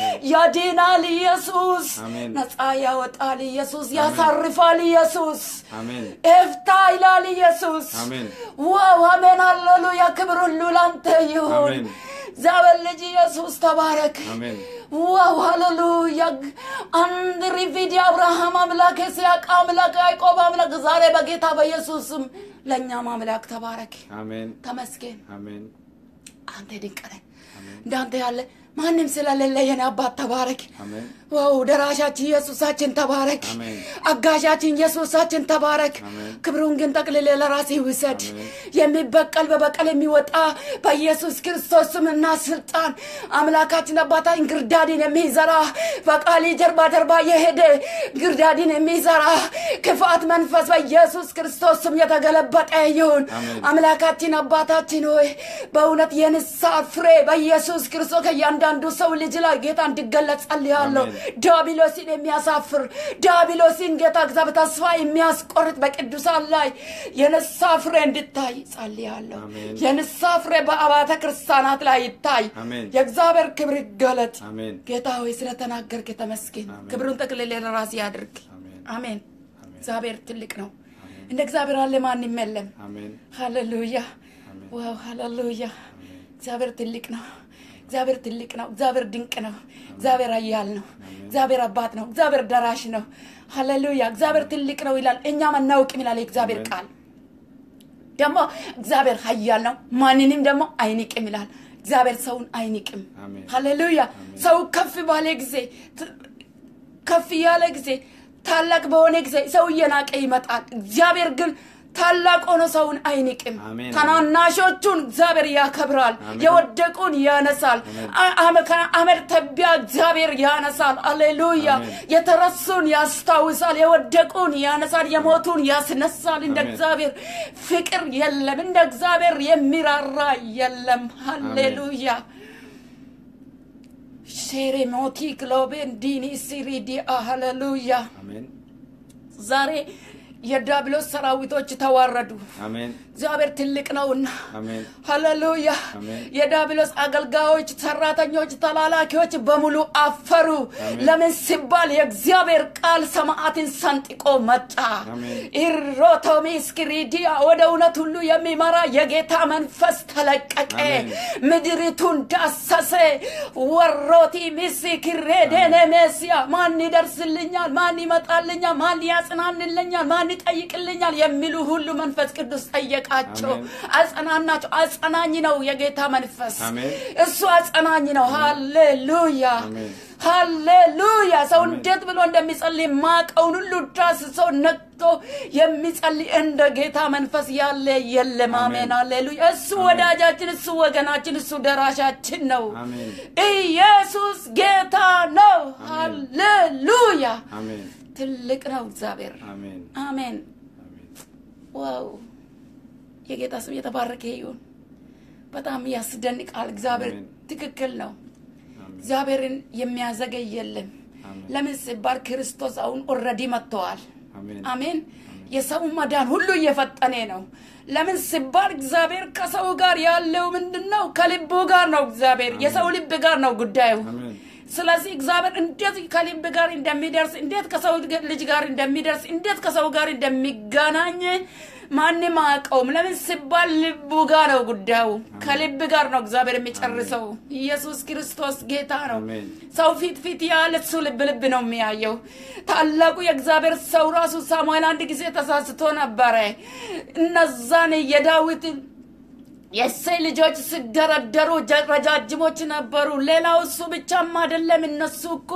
ያድናል ኢየሱስ አሜን። ነፃ ያወጣል ኢየሱስ ያሳርፋል ኢየሱስ አሜን ኤፍታ ይላል ኢየሱስ አሜን። ዋው አሜን ሃሌሉያ ክብር ሁሉ ላንተ ይሁን አሜን። እግዚአብሔር ልጅ ኢየሱስ ተባረክ አሜን ዋው ሃሌሉያ አንድ ሪቪድ የአብርሃም አምላክ የይስሐቅ አምላክ ያዕቆብ አምላክ ዛሬ በጌታ በኢየሱስም ለእኛም አምላክ ተባረክ አሜን ተመስገን አሜን አንተ ድንቅ ነህ እንዳንተ ያለ ማንም ስለሌለ የኔ አባት ተባረክ አሜን ዋው ደራሻችን ኢየሱሳችን ተባረክ አሜን። አጋዣችን ኢየሱሳችን ተባረክ አሜን። ክብሩን ግን ጠቅልሌ ለራሴ ውሰድ አሜን። የሚበቀል በበቀል የሚወጣ በኢየሱስ ክርስቶስ ስምና ስልጣን አምላካችን አባታ እንግርዳድን የሚዘራ በቃሊ ጀርባ ጀርባ የሄደ ግርዳድን የሚዘራ ክፋት መንፈስ በኢየሱስ ክርስቶስ ስም የተገለበጠ ይሁን አሜን። አምላካችን አባታችን ሆይ በእውነት የንስሐ ፍሬ በኢየሱስ ክርስቶስ ከእያንዳንዱ ሰው ልጅ ላይ ጌታ እንዲገለጽ ጸልያለሁ አሜን። ዲያብሎስን የሚያሳፍር ዲያብሎስን ጌታ እግዚአብሔር ተስፋ የሚያስቆርጥ በቅዱሳን ላይ የንስሐ ፍሬ እንድታይ ጸልያለሁ አሜን። የንስሐ ፍሬ በአብያተ ክርስቲያናት ላይ ይታይ አሜን። የእግዚአብሔር ክብር ይገለጥ አሜን ጌታ ሆይ ስለተናገርክ ተመስገን አሜን። ክብሩን ጠቅልሌ ለራሴ ያድርግ አሜን አሜን አሜን። እግዚአብሔር ትልቅ ነው እንደ እግዚአብሔር አለ ማንም የለም አሜን ሃሌሉያ አሜን። ዋው ሃሌሉያ እግዚአብሔር ትልቅ ነው እግዚአብሔር ትልቅ ነው እግዚአብሔር ድንቅ ነው እግዚአብሔር ኃያል ነው እግዚአብሔር አባት ነው እግዚአብሔር ደራሽ ነው ሃሌሉያ እግዚአብሔር ትልቅ ነው ይላል እኛም አናውቅም ይላል የእግዚአብሔር አሜን። ቃል ደግሞ እግዚአብሔር ኃያል ነው ማንንም ደግሞ አይንቅም ይላል እግዚአብሔር ሰውን አይንቅም አሜን። ሃሌሉያ ሰው ከፍ ባለ ጊዜ ት- ከፍ ያለ ጊዜ ታላቅ በሆነ ጊዜ ሰው እየናቀ ይመጣል እግዚአብሔር ግን ታላቅ ሆኖ ሰውን አይንቅም አሜን። ታናናሾቹን እግዚአብሔር ያከብራል አሜን። የወደቁን ያነሳል አሜን። አ- አመ- ከአመድ ትቢያ እግዚአብሔር ያነሳል አሌሉያ አሜን። የተረሱን ያስታውሳል የወደቁን ያነሳል የሞቱን ያስነሳል እንደ አሜን። እግዚአብሔር ፍቅር የለም እንደ እግዚአብሔር የሚራራ የለም ሃሌሉያ ሼሬ ሞቲ ግሎቤን ዲኒ ሲሪዲ ሃሌሉያ አሜን ዛሬ የዲያብሎስ ሰራዊቶች ተዋረዱ አሜን እግዚአብሔር ትልቅ ነውና አሜን ሃሌሉያ አሜን። የዲያብሎስ አገልጋዮች ሰራተኞች ተላላኪዎች በሙሉ አፈሩ አሜን። ለምን ሲባል የእግዚአብሔር ቃል ሰማዕትን ሰንጥቆ መጣ አሜን። ኢሮቶሚስክሪዲያ ወደ እውነት ሁሉ የሚመራ የጌታ መንፈስ ተለቀቀ አሜን። ምድሪቱን ዳሰሰ ወሮቲ ሚስክሬዴኔሜሲያ ማን ይደርስልኛል ማን ይመጣልኛል ማን ያጽናንልኛል ማን ይጠይቅልኛል የሚሉ ሁሉ መንፈስ ቅዱስ ጠየቃቸው አሜን። አጸናናቸው አጸናኝ ነው የጌታ መንፈስ አሜን። እሱ አጸናኝ ነው ሃሌሉያ አሜን። ሃሌሉያ ሰው አሜን። እንዴት ብሎ እንደሚጸልይ ማቀውን ሁሉ ዳስሶ ነቅቶ የሚጸልይ እንደ ጌታ መንፈስ ያለ የለም አሜን አሜን። ሃሌሉያ እሱ ወዳጃችን እሱ ወገናችን እሱ ደራሻችን ነው አሜን ኢየሱስ ጌታ ነው አሜን። ሃሌሉያ አሜን ትልቅ ነው እግዚአብሔር አሜን አሜን አሜን ዋው የጌታ ስም የተባረከ ይሁን በጣም ያስደንቃል እግዚአብሔር አሜን። ትክክል ነው አሜን እግዚአብሔርን የሚያዘገይ የለም አሜን። ለምን ሲባል ክርስቶስ አሁን ኦልሬዲ መጥተዋል አሜን አሜን የሰው መዳን ሁሉ እየፈጠነ ነው ለምን ሲባል እግዚአብሔር ከሰው ጋር ያለው ምንድን ነው ከልቡ ጋር ነው እግዚአብሔር የሰው ልብ ጋር ነው ጉዳዩ አሜን ስለዚህ እግዚአብሔር እንዴት ከልብ ጋር እንደሚደርስ እንዴት ከሰው ልጅ ጋር እንደሚደርስ እንዴት ከሰው ጋር እንደሚገናኝ ማንም አያውቀውም ለምን ሲባል ልቡ ጋር ነው ጉዳዩ ከልብ ጋር ነው እግዚአብሔር የሚጨርሰው ኢየሱስ ክርስቶስ ጌታ ነው አሜን ሰው ፊት ፊት ያለ እሱ ልብ ልብ ነው የሚያየው ታላቁ የእግዚአብሔር ሰው ራሱ ሳሙኤል አንድ ጊዜ ተሳስቶ ነበረ እነዛን የዳዊትን የእሴይ ልጆች ሲደረደሩ ጀ- ረጃጅሞች ነበሩ ሌላው እሱ ብቻም አይደለም እነሱ እኮ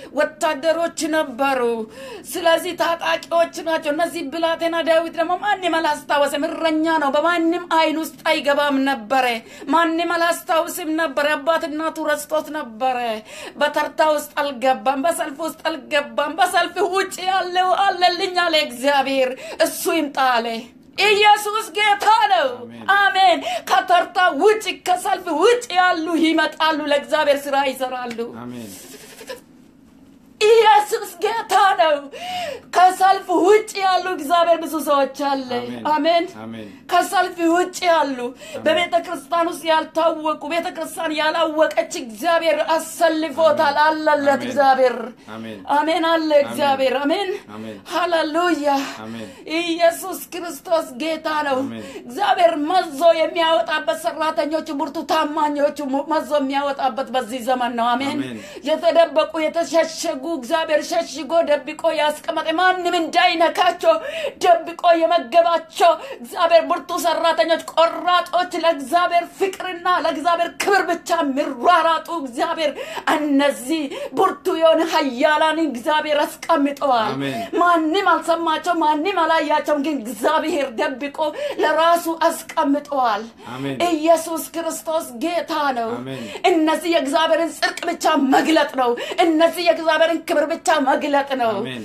ወታደሮች ነበሩ ስለዚህ ታጣቂዎች ናቸው እነዚህ ብላቴና ዳዊት ደግሞ ማንም አላስታወሰም እረኛ ነው በማንም አይን ውስጥ አይገባም ነበረ ማንም አላስታውስም ነበረ አባት እናቱ ረስቶት ነበረ በተርታ ውስጥ አልገባም በሰልፍ ውስጥ አልገባም በሰልፍ ውጭ ያለው አለልኝ አለ እግዚአብሔር እሱ ይምጣ አለ ኢየሱስ ጌታ ነው አሜን። አሜን ከተርታ ውጭ ከሰልፍ ውጭ ያሉ ይመጣሉ ለእግዚአብሔር ስራ ይሰራሉ አሜን ኢየሱስ ጌታ ነው። ከሰልፍ ውጭ ያሉ እግዚአብሔር ብዙ ሰዎች አለ። አሜን። አሜን። አሜን። ከሰልፍ ውጭ ያሉ በቤተ ክርስቲያን ውስጥ ያልታወቁ ቤተ ክርስቲያን ያላወቀች እግዚአብሔር አሰልፎታል። አለለት አሜን። እግዚአብሔር አሜን። አሜን አለ እግዚአብሔር አሜን አሜን። ሃሌሉያ አሜን። ኢየሱስ ክርስቶስ ጌታ ነው አሜን። እግዚአብሔር መዞ የሚያወጣበት ሰራተኞቹ ብርቱ ታማኞቹ መዞ የሚያወጣበት በዚህ ዘመን ነው አሜን አሜን። የተደበቁ የተሸሸጉ እግዚአብሔር ሸሽጎ ደብቆ ያስቀመጠ ማንም እንዳይነካቸው ደብቆ የመገባቸው እግዚአብሔር ብርቱ ሰራተኞች ቆራጦች ለእግዚአብሔር ፍቅርና ለእግዚአብሔር ክብር ብቻ የሚሯራጡ እግዚአብሔር እነዚህ ብርቱ የሆነ ሀያላንን እግዚአብሔር አስቀምጠዋል አሜን። ማንም አልሰማቸው ማንም አላያቸውም ግን እግዚአብሔር ደብቆ ለራሱ አስቀምጠዋል አሜን። ኢየሱስ ክርስቶስ ጌታ ነው አሜን። እነዚህ የእግዚአብሔርን ጽድቅ ብቻ መግለጥ ነው እነዚህ የእግዚአብሔርን ክብር ብቻ መግለጥ ነው አሜን።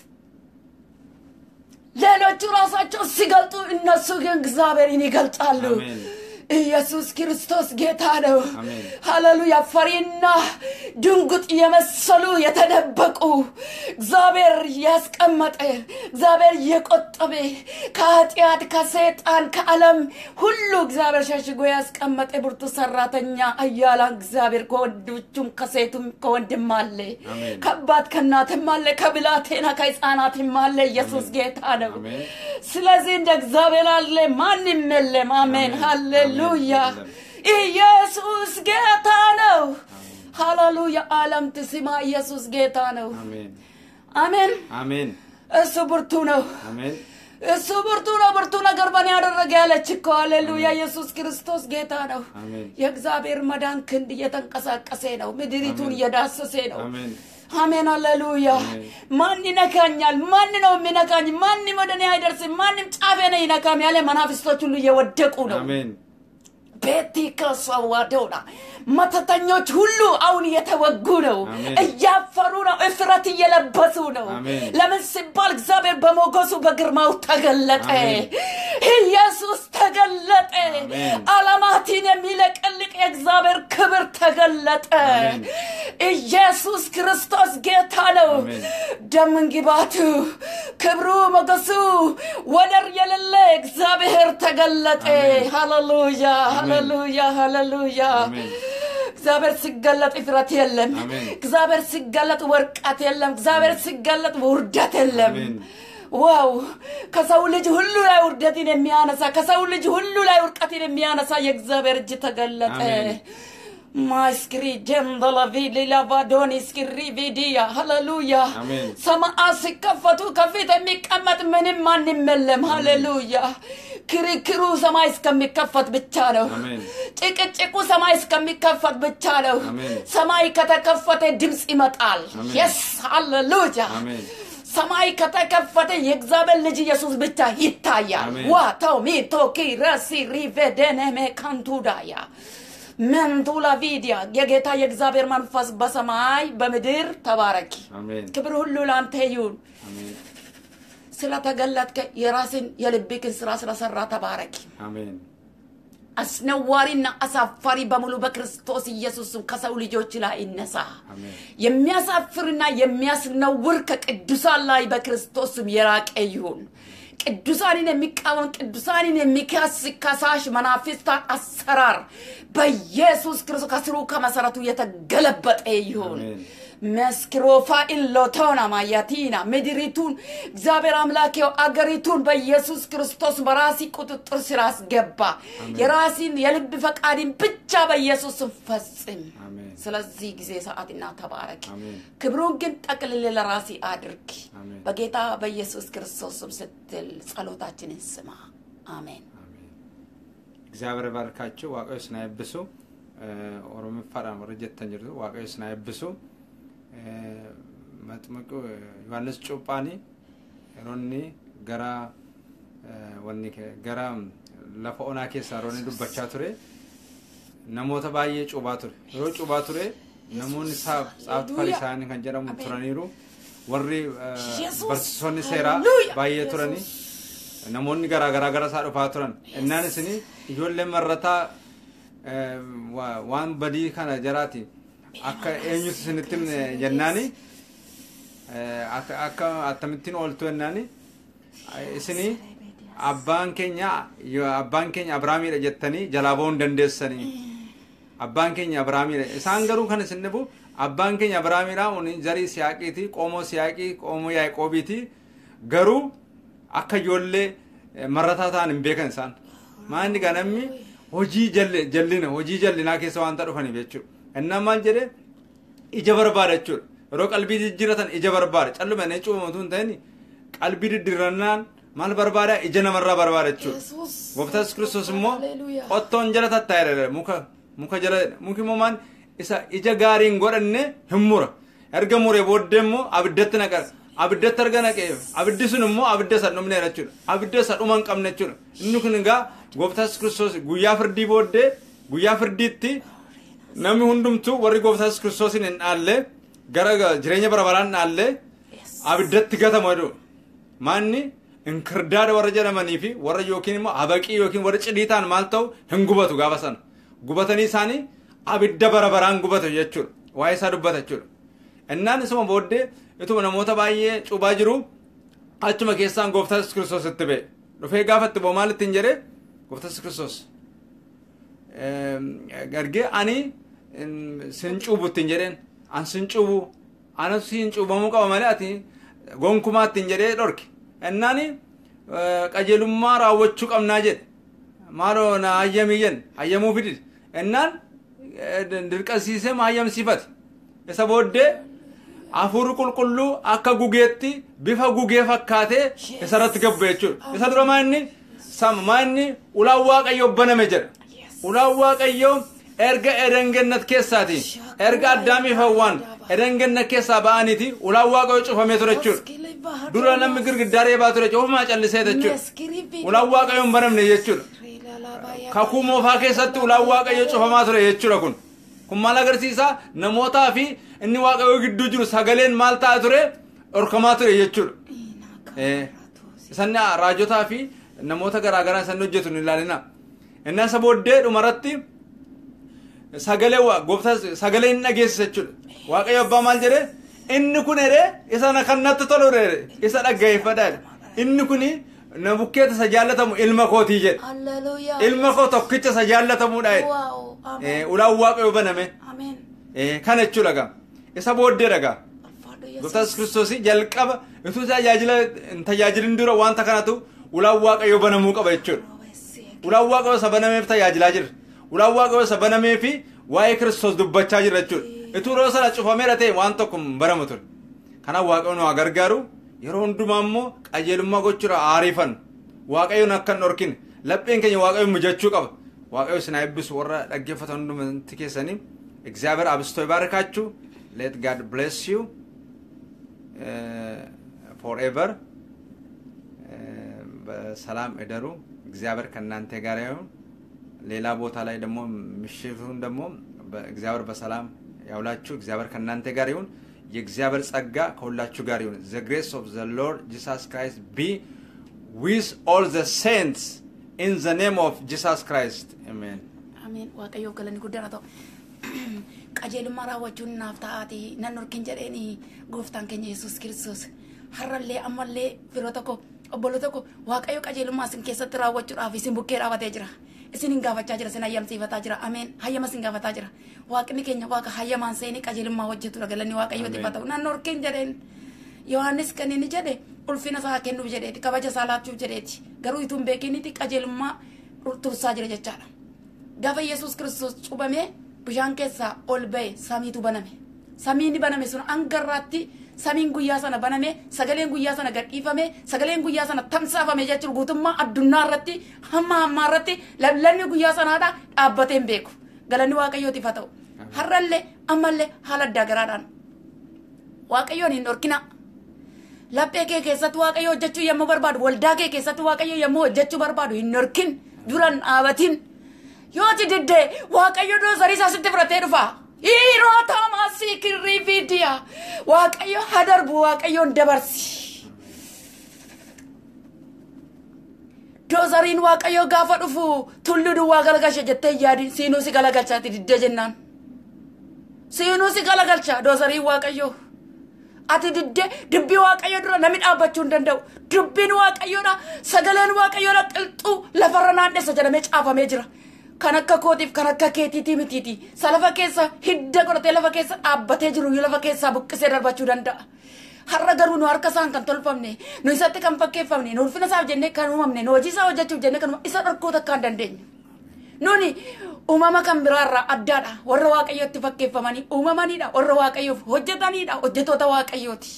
ሌሎቹ ራሳቸው ሲገልጡ እነሱ ግን እግዚአብሔርን ይገልጣሉ አሜን። ኢየሱስ ክርስቶስ ጌታ ነው አሜን። ሃሌሉያ ፈሪና ድንጉጥ የመሰሉ የተደበቁ እግዚአብሔር ያስቀመጠ እግዚአብሔር የቆጠበ ከኃጢአት ከሰይጣን ከዓለም ሁሉ እግዚአብሔር ሸሽጎ ያስቀመጠ ብርቱ ሰራተኛ አያላን እግዚአብሔር ከወንዶቹም ከሴቱም ከወንድም አለ አሜን። ከአባት ከእናትም አለ ከብላቴና ከህፃናትም አለ ኢየሱስ ጌታ ነው አሜን። ስለዚህ እንደ እግዚአብሔር አለ ማንም የለም አሜን አሜን። ሃሌሉያ አሜን። ኢየሱስ ጌታ ነው ሃሌሉያ ዓለም ትስማ ኢየሱስ ጌታ ነው አሜን። አሜን አሜን። እሱ ብርቱ ነው አሜን። እሱ ብርቱ ነው ብርቱ ነገር በእኔ ያደረገ ያለች እኮ ሃሌሉያ ኢየሱስ ክርስቶስ ጌታ ነው አሜን። የእግዚአብሔር መዳን ክንድ እየተንቀሳቀሰ ነው ምድሪቱን አሜን። እየዳሰሰ ነው አሜን። አሜን ሃሌሉያ አሜን። ማን ይነካኛል ማን ነው የሚነካኝ ማንም ወደ እኔ አይደርስም ማንም ጫፌ ነው ይነካም ያለ መናፍስቶች ሁሉ እየወደቁ ነው አሜን። ቤቲ ከሰዋዶና መተተኞች ሁሉ አሁን እየተወጉ ነው አሜን። እያፈሩ ነው እፍረት እየለበሱ ነው አሜን። ለምን ሲባል እግዚአብሔር በሞገሱ በግርማው ተገለጠ አሜን። ኢየሱስ ተገለጠ አሜን። አለማትን የሚለቀልቅ የእግዚአብሔር ክብር ተገለጠ አሜን። ኢየሱስ ክርስቶስ ጌታ ነው አሜን። ደምን ግባቱ ክብሩ ሞገሱ ወደር የሌለ እግዚአብሔር ተገለጠ አሜን። ሃሌሉያ አሜን። ሃሌሉያ ሃሌሉያ አሜን። እግዚአብሔር ሲገለጥ እፍረት የለም አሜን። እግዚአብሔር ሲገለጥ ወርቀት የለም እግዚአብሔር ሲገለጥ ውርደት የለም አሜን። ዋው ከሰው ልጅ ሁሉ ላይ ውርደትን የሚያነሳ ከሰው ልጅ ሁሉ ላይ ውርቀትን የሚያነሳ የእግዚአብሔር እጅ ተገለጠ አሜን። ማስክሪ ጀንበለቪ ሊላቫዶኒ ስክሪ ቪዲያ ሃሌሉያ አሜን። ሰማዓት ሲከፈቱ ከፊት የሚቀመጥ ምንም ማንም የለም ሃሌሉያ ክርክሩ ሰማይ እስከሚከፈት ብቻ ነው አሜን። ጭቅጭቁ ሰማይ እስከሚከፈት ብቻ ነው አሜን። ሰማይ ከተከፈተ ድምፅ ይመጣል አሜን። የስ ሃሌሉያ አሜን። ሰማይ ከተከፈተ የእግዚአብሔር ልጅ ኢየሱስ ብቻ ይታያል አሜን። ዋታው ሚቶኪ ረሲ ሪቬደነሜ ካንቱዳያ መንቱላ ቪዲያ የጌታ የእግዚአብሔር መንፈስ በሰማይ በምድር ተባረኪ አሜን። ክብር ሁሉ ለአንተ ይሁን አሜን። ስለተገለጥከ የራስን የልብክን ስራ ስለሰራ ተባረኪ አሜን። አስነዋሪና አሳፋሪ በሙሉ በክርስቶስ ኢየሱስም ከሰው ልጆች ላይ ይነሳ አሜን። የሚያሳፍርና የሚያስነውር ከቅዱሳን ላይ በክርስቶስም የራቀ ይሁን ቅዱሳንን የሚቃወም ቅዱሳንን የሚከስ ከሳሽ መናፍስታት አሰራር በኢየሱስ ክርስቶስ ከስሩ ከመሰረቱ የተገለበጠ ይሁን አሜን። መስክሮፋ ኢሎቶና ማያቲና ምድሪቱን እግዚአብሔር አምላኬው አገሪቱን በኢየሱስ ክርስቶስ በራሲ ቁጥጥር ስር አስገባ የራሲን የልብ ፈቃድን ብቻ በኢየሱስ ስም ፈጽም አሜን። ስለዚህ ጊዜ ሰዓትና ተባረክ አሜን። ክብሩን ግን ጠቅልል ለራሲ አድርግ አሜን። በጌታ በኢየሱስ ክርስቶስ ስም ስትል ጸሎታችንን ስማ አሜን አሜን። እግዚአብሔር ባርካችሁ waaqayyo isin eebbisu oromiffaadhaan warra jettan jirtu waaqayyo isin eebbisu maxmuqu yohannis cuuphaanii yeroo inni gara eh, wanni ke- gara lafa onaa keessaa yeroo inni dubbachaa ture namoota baay'ee cuubaa ture yeroo cuubaa ture namoonni saaf tsaafti farisaanii kan jedhamu Ameen. turaniiru warri eh, Yesus. barsiisonni seeraa Hallelujah. baay'ee Yesus. turanii namoonni garaa garaa gara isaa dhufaa turan innaan isin ijoolleen marrataa eh, wa- waan badii kana jaraati akka eenyutu isinitti himne jennaani eh, akka akka akkamittiin ooltu jennaani isinii abbaan keenya yoo abbaan keenya abrahaamiidha jettanii jalaa ba'uu hin dandeessanii abbaan keenya abrahaamiidha isaan garuu kan isin dhibu abbaan keenya abrahaamiidha uni zarii siyaaqiiti qomoo siyaaqii qomoo yaaqoobiiti garuu akka ijoollee eh, marrataa ta'an hin beekan isaan maanni gaa namni hojii jalli- jallina hojii jallinaa keessa waanta dhufaniif jechuudha innaan maal jedhe ija barbaada jechuudha yeroo qalbii jijjiiratan ija barbaada calluma inni cuubamatu hin ta'in qalbii diddiirannaan maal barbaada ija namarraa barbaada jechuudha Yesus. gooftaan yesus kiristoos immoo Haleluuyaa. qottoon jala tattaa'e muka muka jala muki immoo maal isa ija gaariin godhanne hin mura erga muree booddee immoo abiddatti naqa abiddatti erga naqee abiddi sun immoo abidda isa dhumneera jechuudha abidda isa dhuma hin qabne jechuudha inni kun egaa gooftaan yesus kiristoos guyyaa firdii booddee guyyaa firdiitti namni hundumtuu warri gooftaan yesus kiristoosiin hin dhaalle gara jireenya bara baraan dhaalle abiddatti gatamu jedhu maanni inkirdaada warra jedhamanii fi warra yookiin immoo habaqii yookiin warra cidii ta'an maal ta'u hin gubatu gaafa sana gubatanii isaanii abidda bara baraan gubatu jechuudha waa'ee isaa dubbata jechuudha innaan isuma booddee ituma namoota baay'ee cubaa jiru achuma keessaan gooftaan yesus kiristoos itti ba'e dhufee gaafa itti ba'u maal ittiin jedhee gooftaan yesus kiristoos argee ani em, sin cuubu ittiin jedheen an sin cuubu ana sin cuubamuu qaba malee ati gonkumaa ittiin jedhee dhorke ennaani qajeelummaa raawwachuu qabnaa jedhe maaloo na hayyamii jen hayyamuu fidid ennaan eh, dirqasiisee ma hayyamsiifate isa booddee hafuurri qulqulluu akka gugeetti bifa gugee fakkaatee isarratti gabbe jechuudha isa dura maa inni sam maa inni ulaan waaqayyo baname jedha ulaan waaqayyo erga edengennat keessaati erga addaamiif hawwaan edengennat keessaa ba'aniiti ulaan waaqayyo cufamee ture jechuudha dura namni girgiddaa reebaa ture ofumaa callisee jechuudha ulaan waaqayyo hin banamne jechuudha kakuu moofaa keessatti ulaan waaqayyo cufamaa ture jechuudha kun kun maal agarsiisa namootaa fi inni waaqayyo gidduu jiru sagaleen maal ta'a ture dhorkamaa ture jechuudha Eh, isan raajotaa fi namoota garaagaraa isan hojjetu hin ilaalina inni isa booddee dhumarratti sagalee waa gooftaa sagalee hin dhageessisa jechuudha waaqayyo abbaa maal jedhe inni kun jedhe isa na kan natti tolu jedhe isa dhaggeeffadha jedhe inni kun na bukkeeta isa jaallatamu ilma kootii jedhe Haleluuyaa. ilma koo tokkicha isa jaallatamuudha jedhe Waaw. Ameen. Eh, ulaan waaqayyo baname Ameen. Eh, kana jechuudha gaa isa booddee dhagaa Ulfaadhu Yesus. gooftaan kiristoos jalqaba utuu tajaajila hin tajaajilin dura wanta kanatu ulaan waaqayyo banamuu qaba jechuudha ulaan waaqayyo isa banameef tajaajilaa jira ulaan waaqayyo isa banamee fi waa'ee kiristoos dubbachaa jira jechuudha utuu yeroo sana cufameera ta'e waan tokko hin baramu ture kanaaf waaqayyo nu haa gargaaru yeroo hundumaa immoo qajeelummaa gochuudha aariifan waaqayyoon akka hin dhorkine lapheen keenya waaqayyo mijachuu qaba waaqayyo isin haa eebbisu warra dhaggeeffatan hundumatti keessanii እግዚአብሔር አብስቶ ይባርካችሁ ሌት ጋድ ብሌስ ዩ ፎርኤቨር በሰላም እደሩ እግዚአብሔር ከእናንተ ጋር ይሁን ሌላ ቦታ ላይ ደግሞ ምሽቱን ደግሞ እግዚአብሔር በሰላም ያውላችሁ እግዚአብሔር ከእናንተ ጋር ይሁን የእግዚአብሔር ጸጋ ከሁላችሁ ጋር ይሁን ዘ ግሬስ ኦፍ ዘ ሎርድ ጂሳስ ክራይስት ቢ ዊዝ ኦል ዘ ሴንትስ ኢን ዘ ኔም ኦፍ ጂሳስ ክራይስት አሜን Ameen. Waaqayyoo galanni guddaan haa ta'u. Qajeelummaa raawwachuun naaf ta'aati. Nan dhorkin jedheeni gooftaan keenya Yesuus Kiristoos. Har'allee ammallee firoo tokko obbolo tokko Waaqayyo qajeelummaa isin keessatti raawwachuudhaaf isin bukkee dhaabatee jira. Isin hin gaafachaa jira, isin hayyamsiifataa jira. Ameen. Hayyama isin gaafataa jira. Waaqni keenya waaqa hayyamaan seenii qajeelummaa hojjetudha. Galanni Waaqayyootiif haa ta'u. Nan dhorkin jedheen. Yohaannis kan inni jedhe ulfina isaa kennuuf jedheeti kabaja isaa laachuuf jedheeti garuu ituu hin beekinitti qajeelummaa tursaa jira jechaadha. Gaafa Yesuus Kiristoos cubamee bishaan keessaa ol ba'e samiitu baname. Samiin baname sun hangarraatti samiin guyyaa sana baname sagaleen guyyaa sana gadhiifame sagaleen guyyaa sana tamsaafame jechuun guutummaa addunyaa irratti hamma hammaa irratti lallanni guyyaa sanaadha dhaabbatee hin beeku. Galanni Waaqayyootiif haa ta'u. Har'allee ammallee haala addaa garaadhaan Waaqayyoon hin dhorkina. Laphee kee keessatti waaqayyo hojjechuu yommuu barbaadu waldaa kee keessatti waaqayyo yommuu hojjechuu barbaadu hin dhorkin duran dhaabatin yoo ti diddee waaqayyo doozarii isaa sitti fudhatee dhufa. Hiiroo taamasii kirrii fiidiya waaqayyo haa darbu waaqayyoon dabarsi. Doozariin waaqayyo gaafa dhufu tullu duwwaa galagalcha jettee yaadi siinuu si galagalchaati diddee jennaan. Siinuu si galagalcha doozariin waaqayyo. ati diddee dubbii waaqayyo dura namni dhaabbachuu hin danda'u dubbiin waaqayyoodha sagaleen waaqayyoodha qilxuu lafarra naannessa jedhamee caafamee jira kan akka kootiif kan akka keetiitii mitiiti sa lafa keessa hidda godhatee lafa keessa dhaabbatee jiru lafa keessaa buqqisee darbachuu danda'a. har'a garuu nu harka isaan kan tolfamne nu isatti kan fakkeeffamne nu ulfina isaaf jennee kan uumamne nu hojii isaa hojjechuuf jennee kan isa dhorkuu takka hin dandeenye. Nuni uumama kan biraarraa addaadha warra waaqayyootti fakkeeffamanii uumamanidha warra waaqayyoof hojjetanidha hojjetoota waaqayyooti.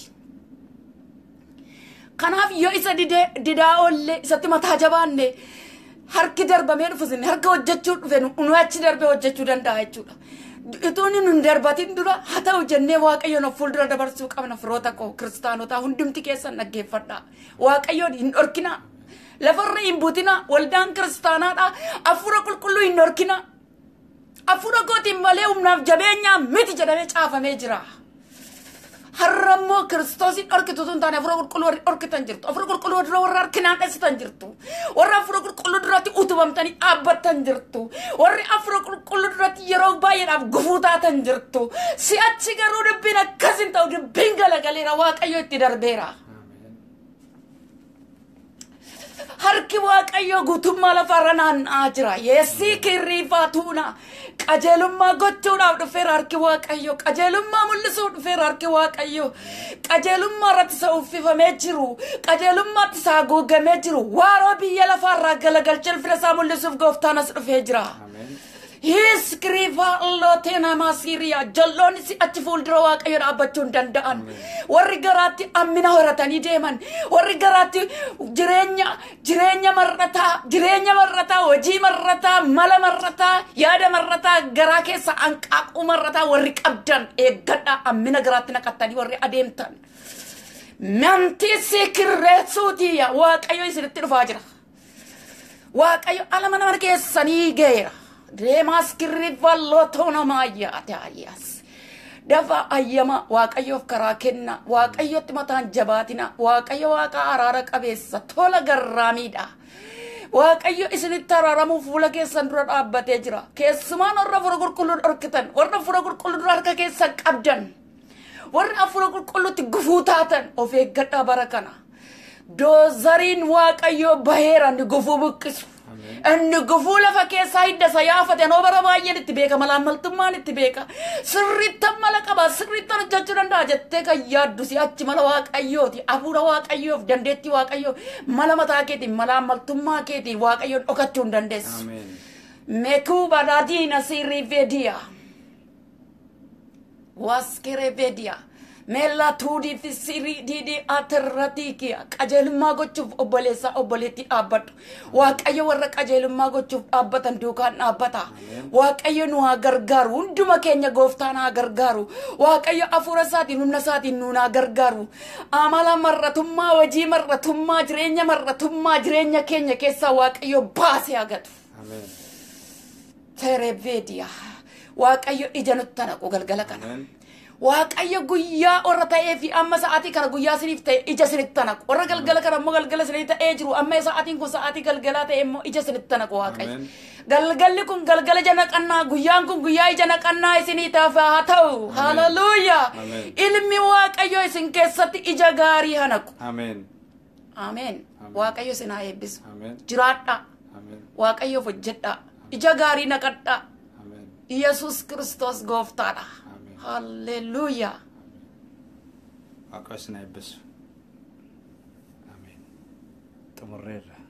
Kanaaf yoo isa didee didaa oollee isatti mataa jabaanne harki darbamee dhufu sinne harka hojjechuu dhufe nu achi darbee hojjechuu danda'a jechuudha. Ituun nun darbatin dura haa ta'u jennee waaqayyoon of fuuldura dabarsuu qabna firoota koo kiristaanotaa hundumti keessan dhaggeeffadha. Waaqayyoon hin dhorkina. Lafarra hin buutina. Waldaan kiristaanaadha. Hafuura qulqulluu hin dhorkina. Hafuura kootiin malee humnaaf jabeenyaa miti jedhamee caafamee jira. Har'a immoo kiristoosiin dhorkitu tun taane hafuura qulqulluu warri dhorkitan jirtu. Hafuura qulqulluu dura warra harkinaan dheessitan jirtu. Warra hafuura qulqulluu duratti utubamtanii dhaabbattan jirtu. Warri hafuura qulqulluu duratti yeroo baay'eedhaaf gufuu taatan jirtu. Si'achi garuu dubbiin akkas hin ta'u dubbiin galagaleera waaqayyo itti darbeera. harki waaqayyo guutummaa lafarra naanna'aa jira yeessii kirriifaa tuuna qajeelummaa gochuudhaaf dhufeera harki waaqayyo qajeelummaa mul'isuuf dhufeera harki waaqayyo qajeelummaa irratti isa uffifamee jiru qajeelummaatti isaa haguugamee jiru waaroo biyya lafaarraa galagalchee ulfina isaa mul'isuuf gooftaan as dhufee jira. Hiskiriifaa allooteen hamaa Siiriyaa jalloonni si achi fuuldura waaqayyo dhaabbachuu hin danda'an. Warri garaatti ammina horatanii deeman. Warri garaatti jireenya jireenya marrataa jireenya marrataa hojii marrataa mala marrataa yaada marrataa garaa keessa hanqaaquu marrataa warri qabdan eeggadhaa ammina garaatti naqattanii warri adeemtan. Mantii sikirreessuutii waaqayyo isinitti dhufaa jira. Waaqayyo ala mana keessanii geera. deemaas kirrifalloo namaa yaate ayyaas. Dafa ayyama waaqayyoof karaa kenna waaqayyotti mataan jabaatina waaqayyo waaqa araara qabeessa tola garraamiidha. Waaqayyo isinitti araaramuuf fuula keessan dura dhaabbatee jira. Keessumaan warra fura qulqulluu dhorkitan warra fura qulqulluu dura harka keessan qabdan warra afura qulqulluutti gufuu taatan of eeggadhaa bara kana. Doozariin waaqayyoo baheera ni gufuu buqqisu. Inni gufuu lafa keessaa hidda isa yaafate noo bara baay'een itti beeka malaamaltummaan itti beeka sirriittan mala qaba sirriittan hojjechuu danda'a jettee kan yaaddu si achi mala waaqayyooti hafuura waaqayyoof dandeettii waaqayyoo mala mataa keetiin malaamaltummaa keetiin waaqayyoon dhokachuu hin dandeessu. Mekuu badaadiina sirrii vediyaa. Waskere vediyaa. Meellaa tuudii fi sirii diidii atirratii kiya qajeelummaa gochuuf obboleessaa obboleetti dhaabbadhu. Waaqayyo warra qajeelummaa gochuuf dhaabbatan duukaan dhaabbata. Waaqayyo nu haa gargaaru hunduma keenya gooftaan haa gargaaru. Waaqayyo hafuura isaatiin humna isaatiin nuun haa gargaaru. Amala marratummaa hojii marratummaa jireenya marratummaa jireenya keenya keessaa waaqayyo baasee hagatu. Tereveediyaa. Waaqayyo ija nutti naqu galgala kana. Waaqayyo guyyaa warra ta'ee fi amma sa'aatii kana guyyaa isiniif ta'e ija isinitti naqu. Warra galgala kana immoo galgala isinii ta'ee jiru amma sa'aatiin kun sa'aatii galgalaa ta'e immoo ija isinitti naqu waaqayyo. Galgalli kun galgala ija naqannaa guyyaan kun guyyaa ija naqannaa isinii taaf haa ta'u. Hallelujah. Ilmi waaqayyo isin keessatti ija gaarii haa naqu. Ameen. Ameen. Waaqayyo isin haa eebbisu. Ameen. Jiraadhaa. Ameen. Waaqayyoof hojjedhaa. Ija gaarii naqadhaa. Ameen. Yesus Kiristoos gooftaadha. Ameen. Hallelujah. Waaqa isin eebbisu. Ameen. Xumurreerra.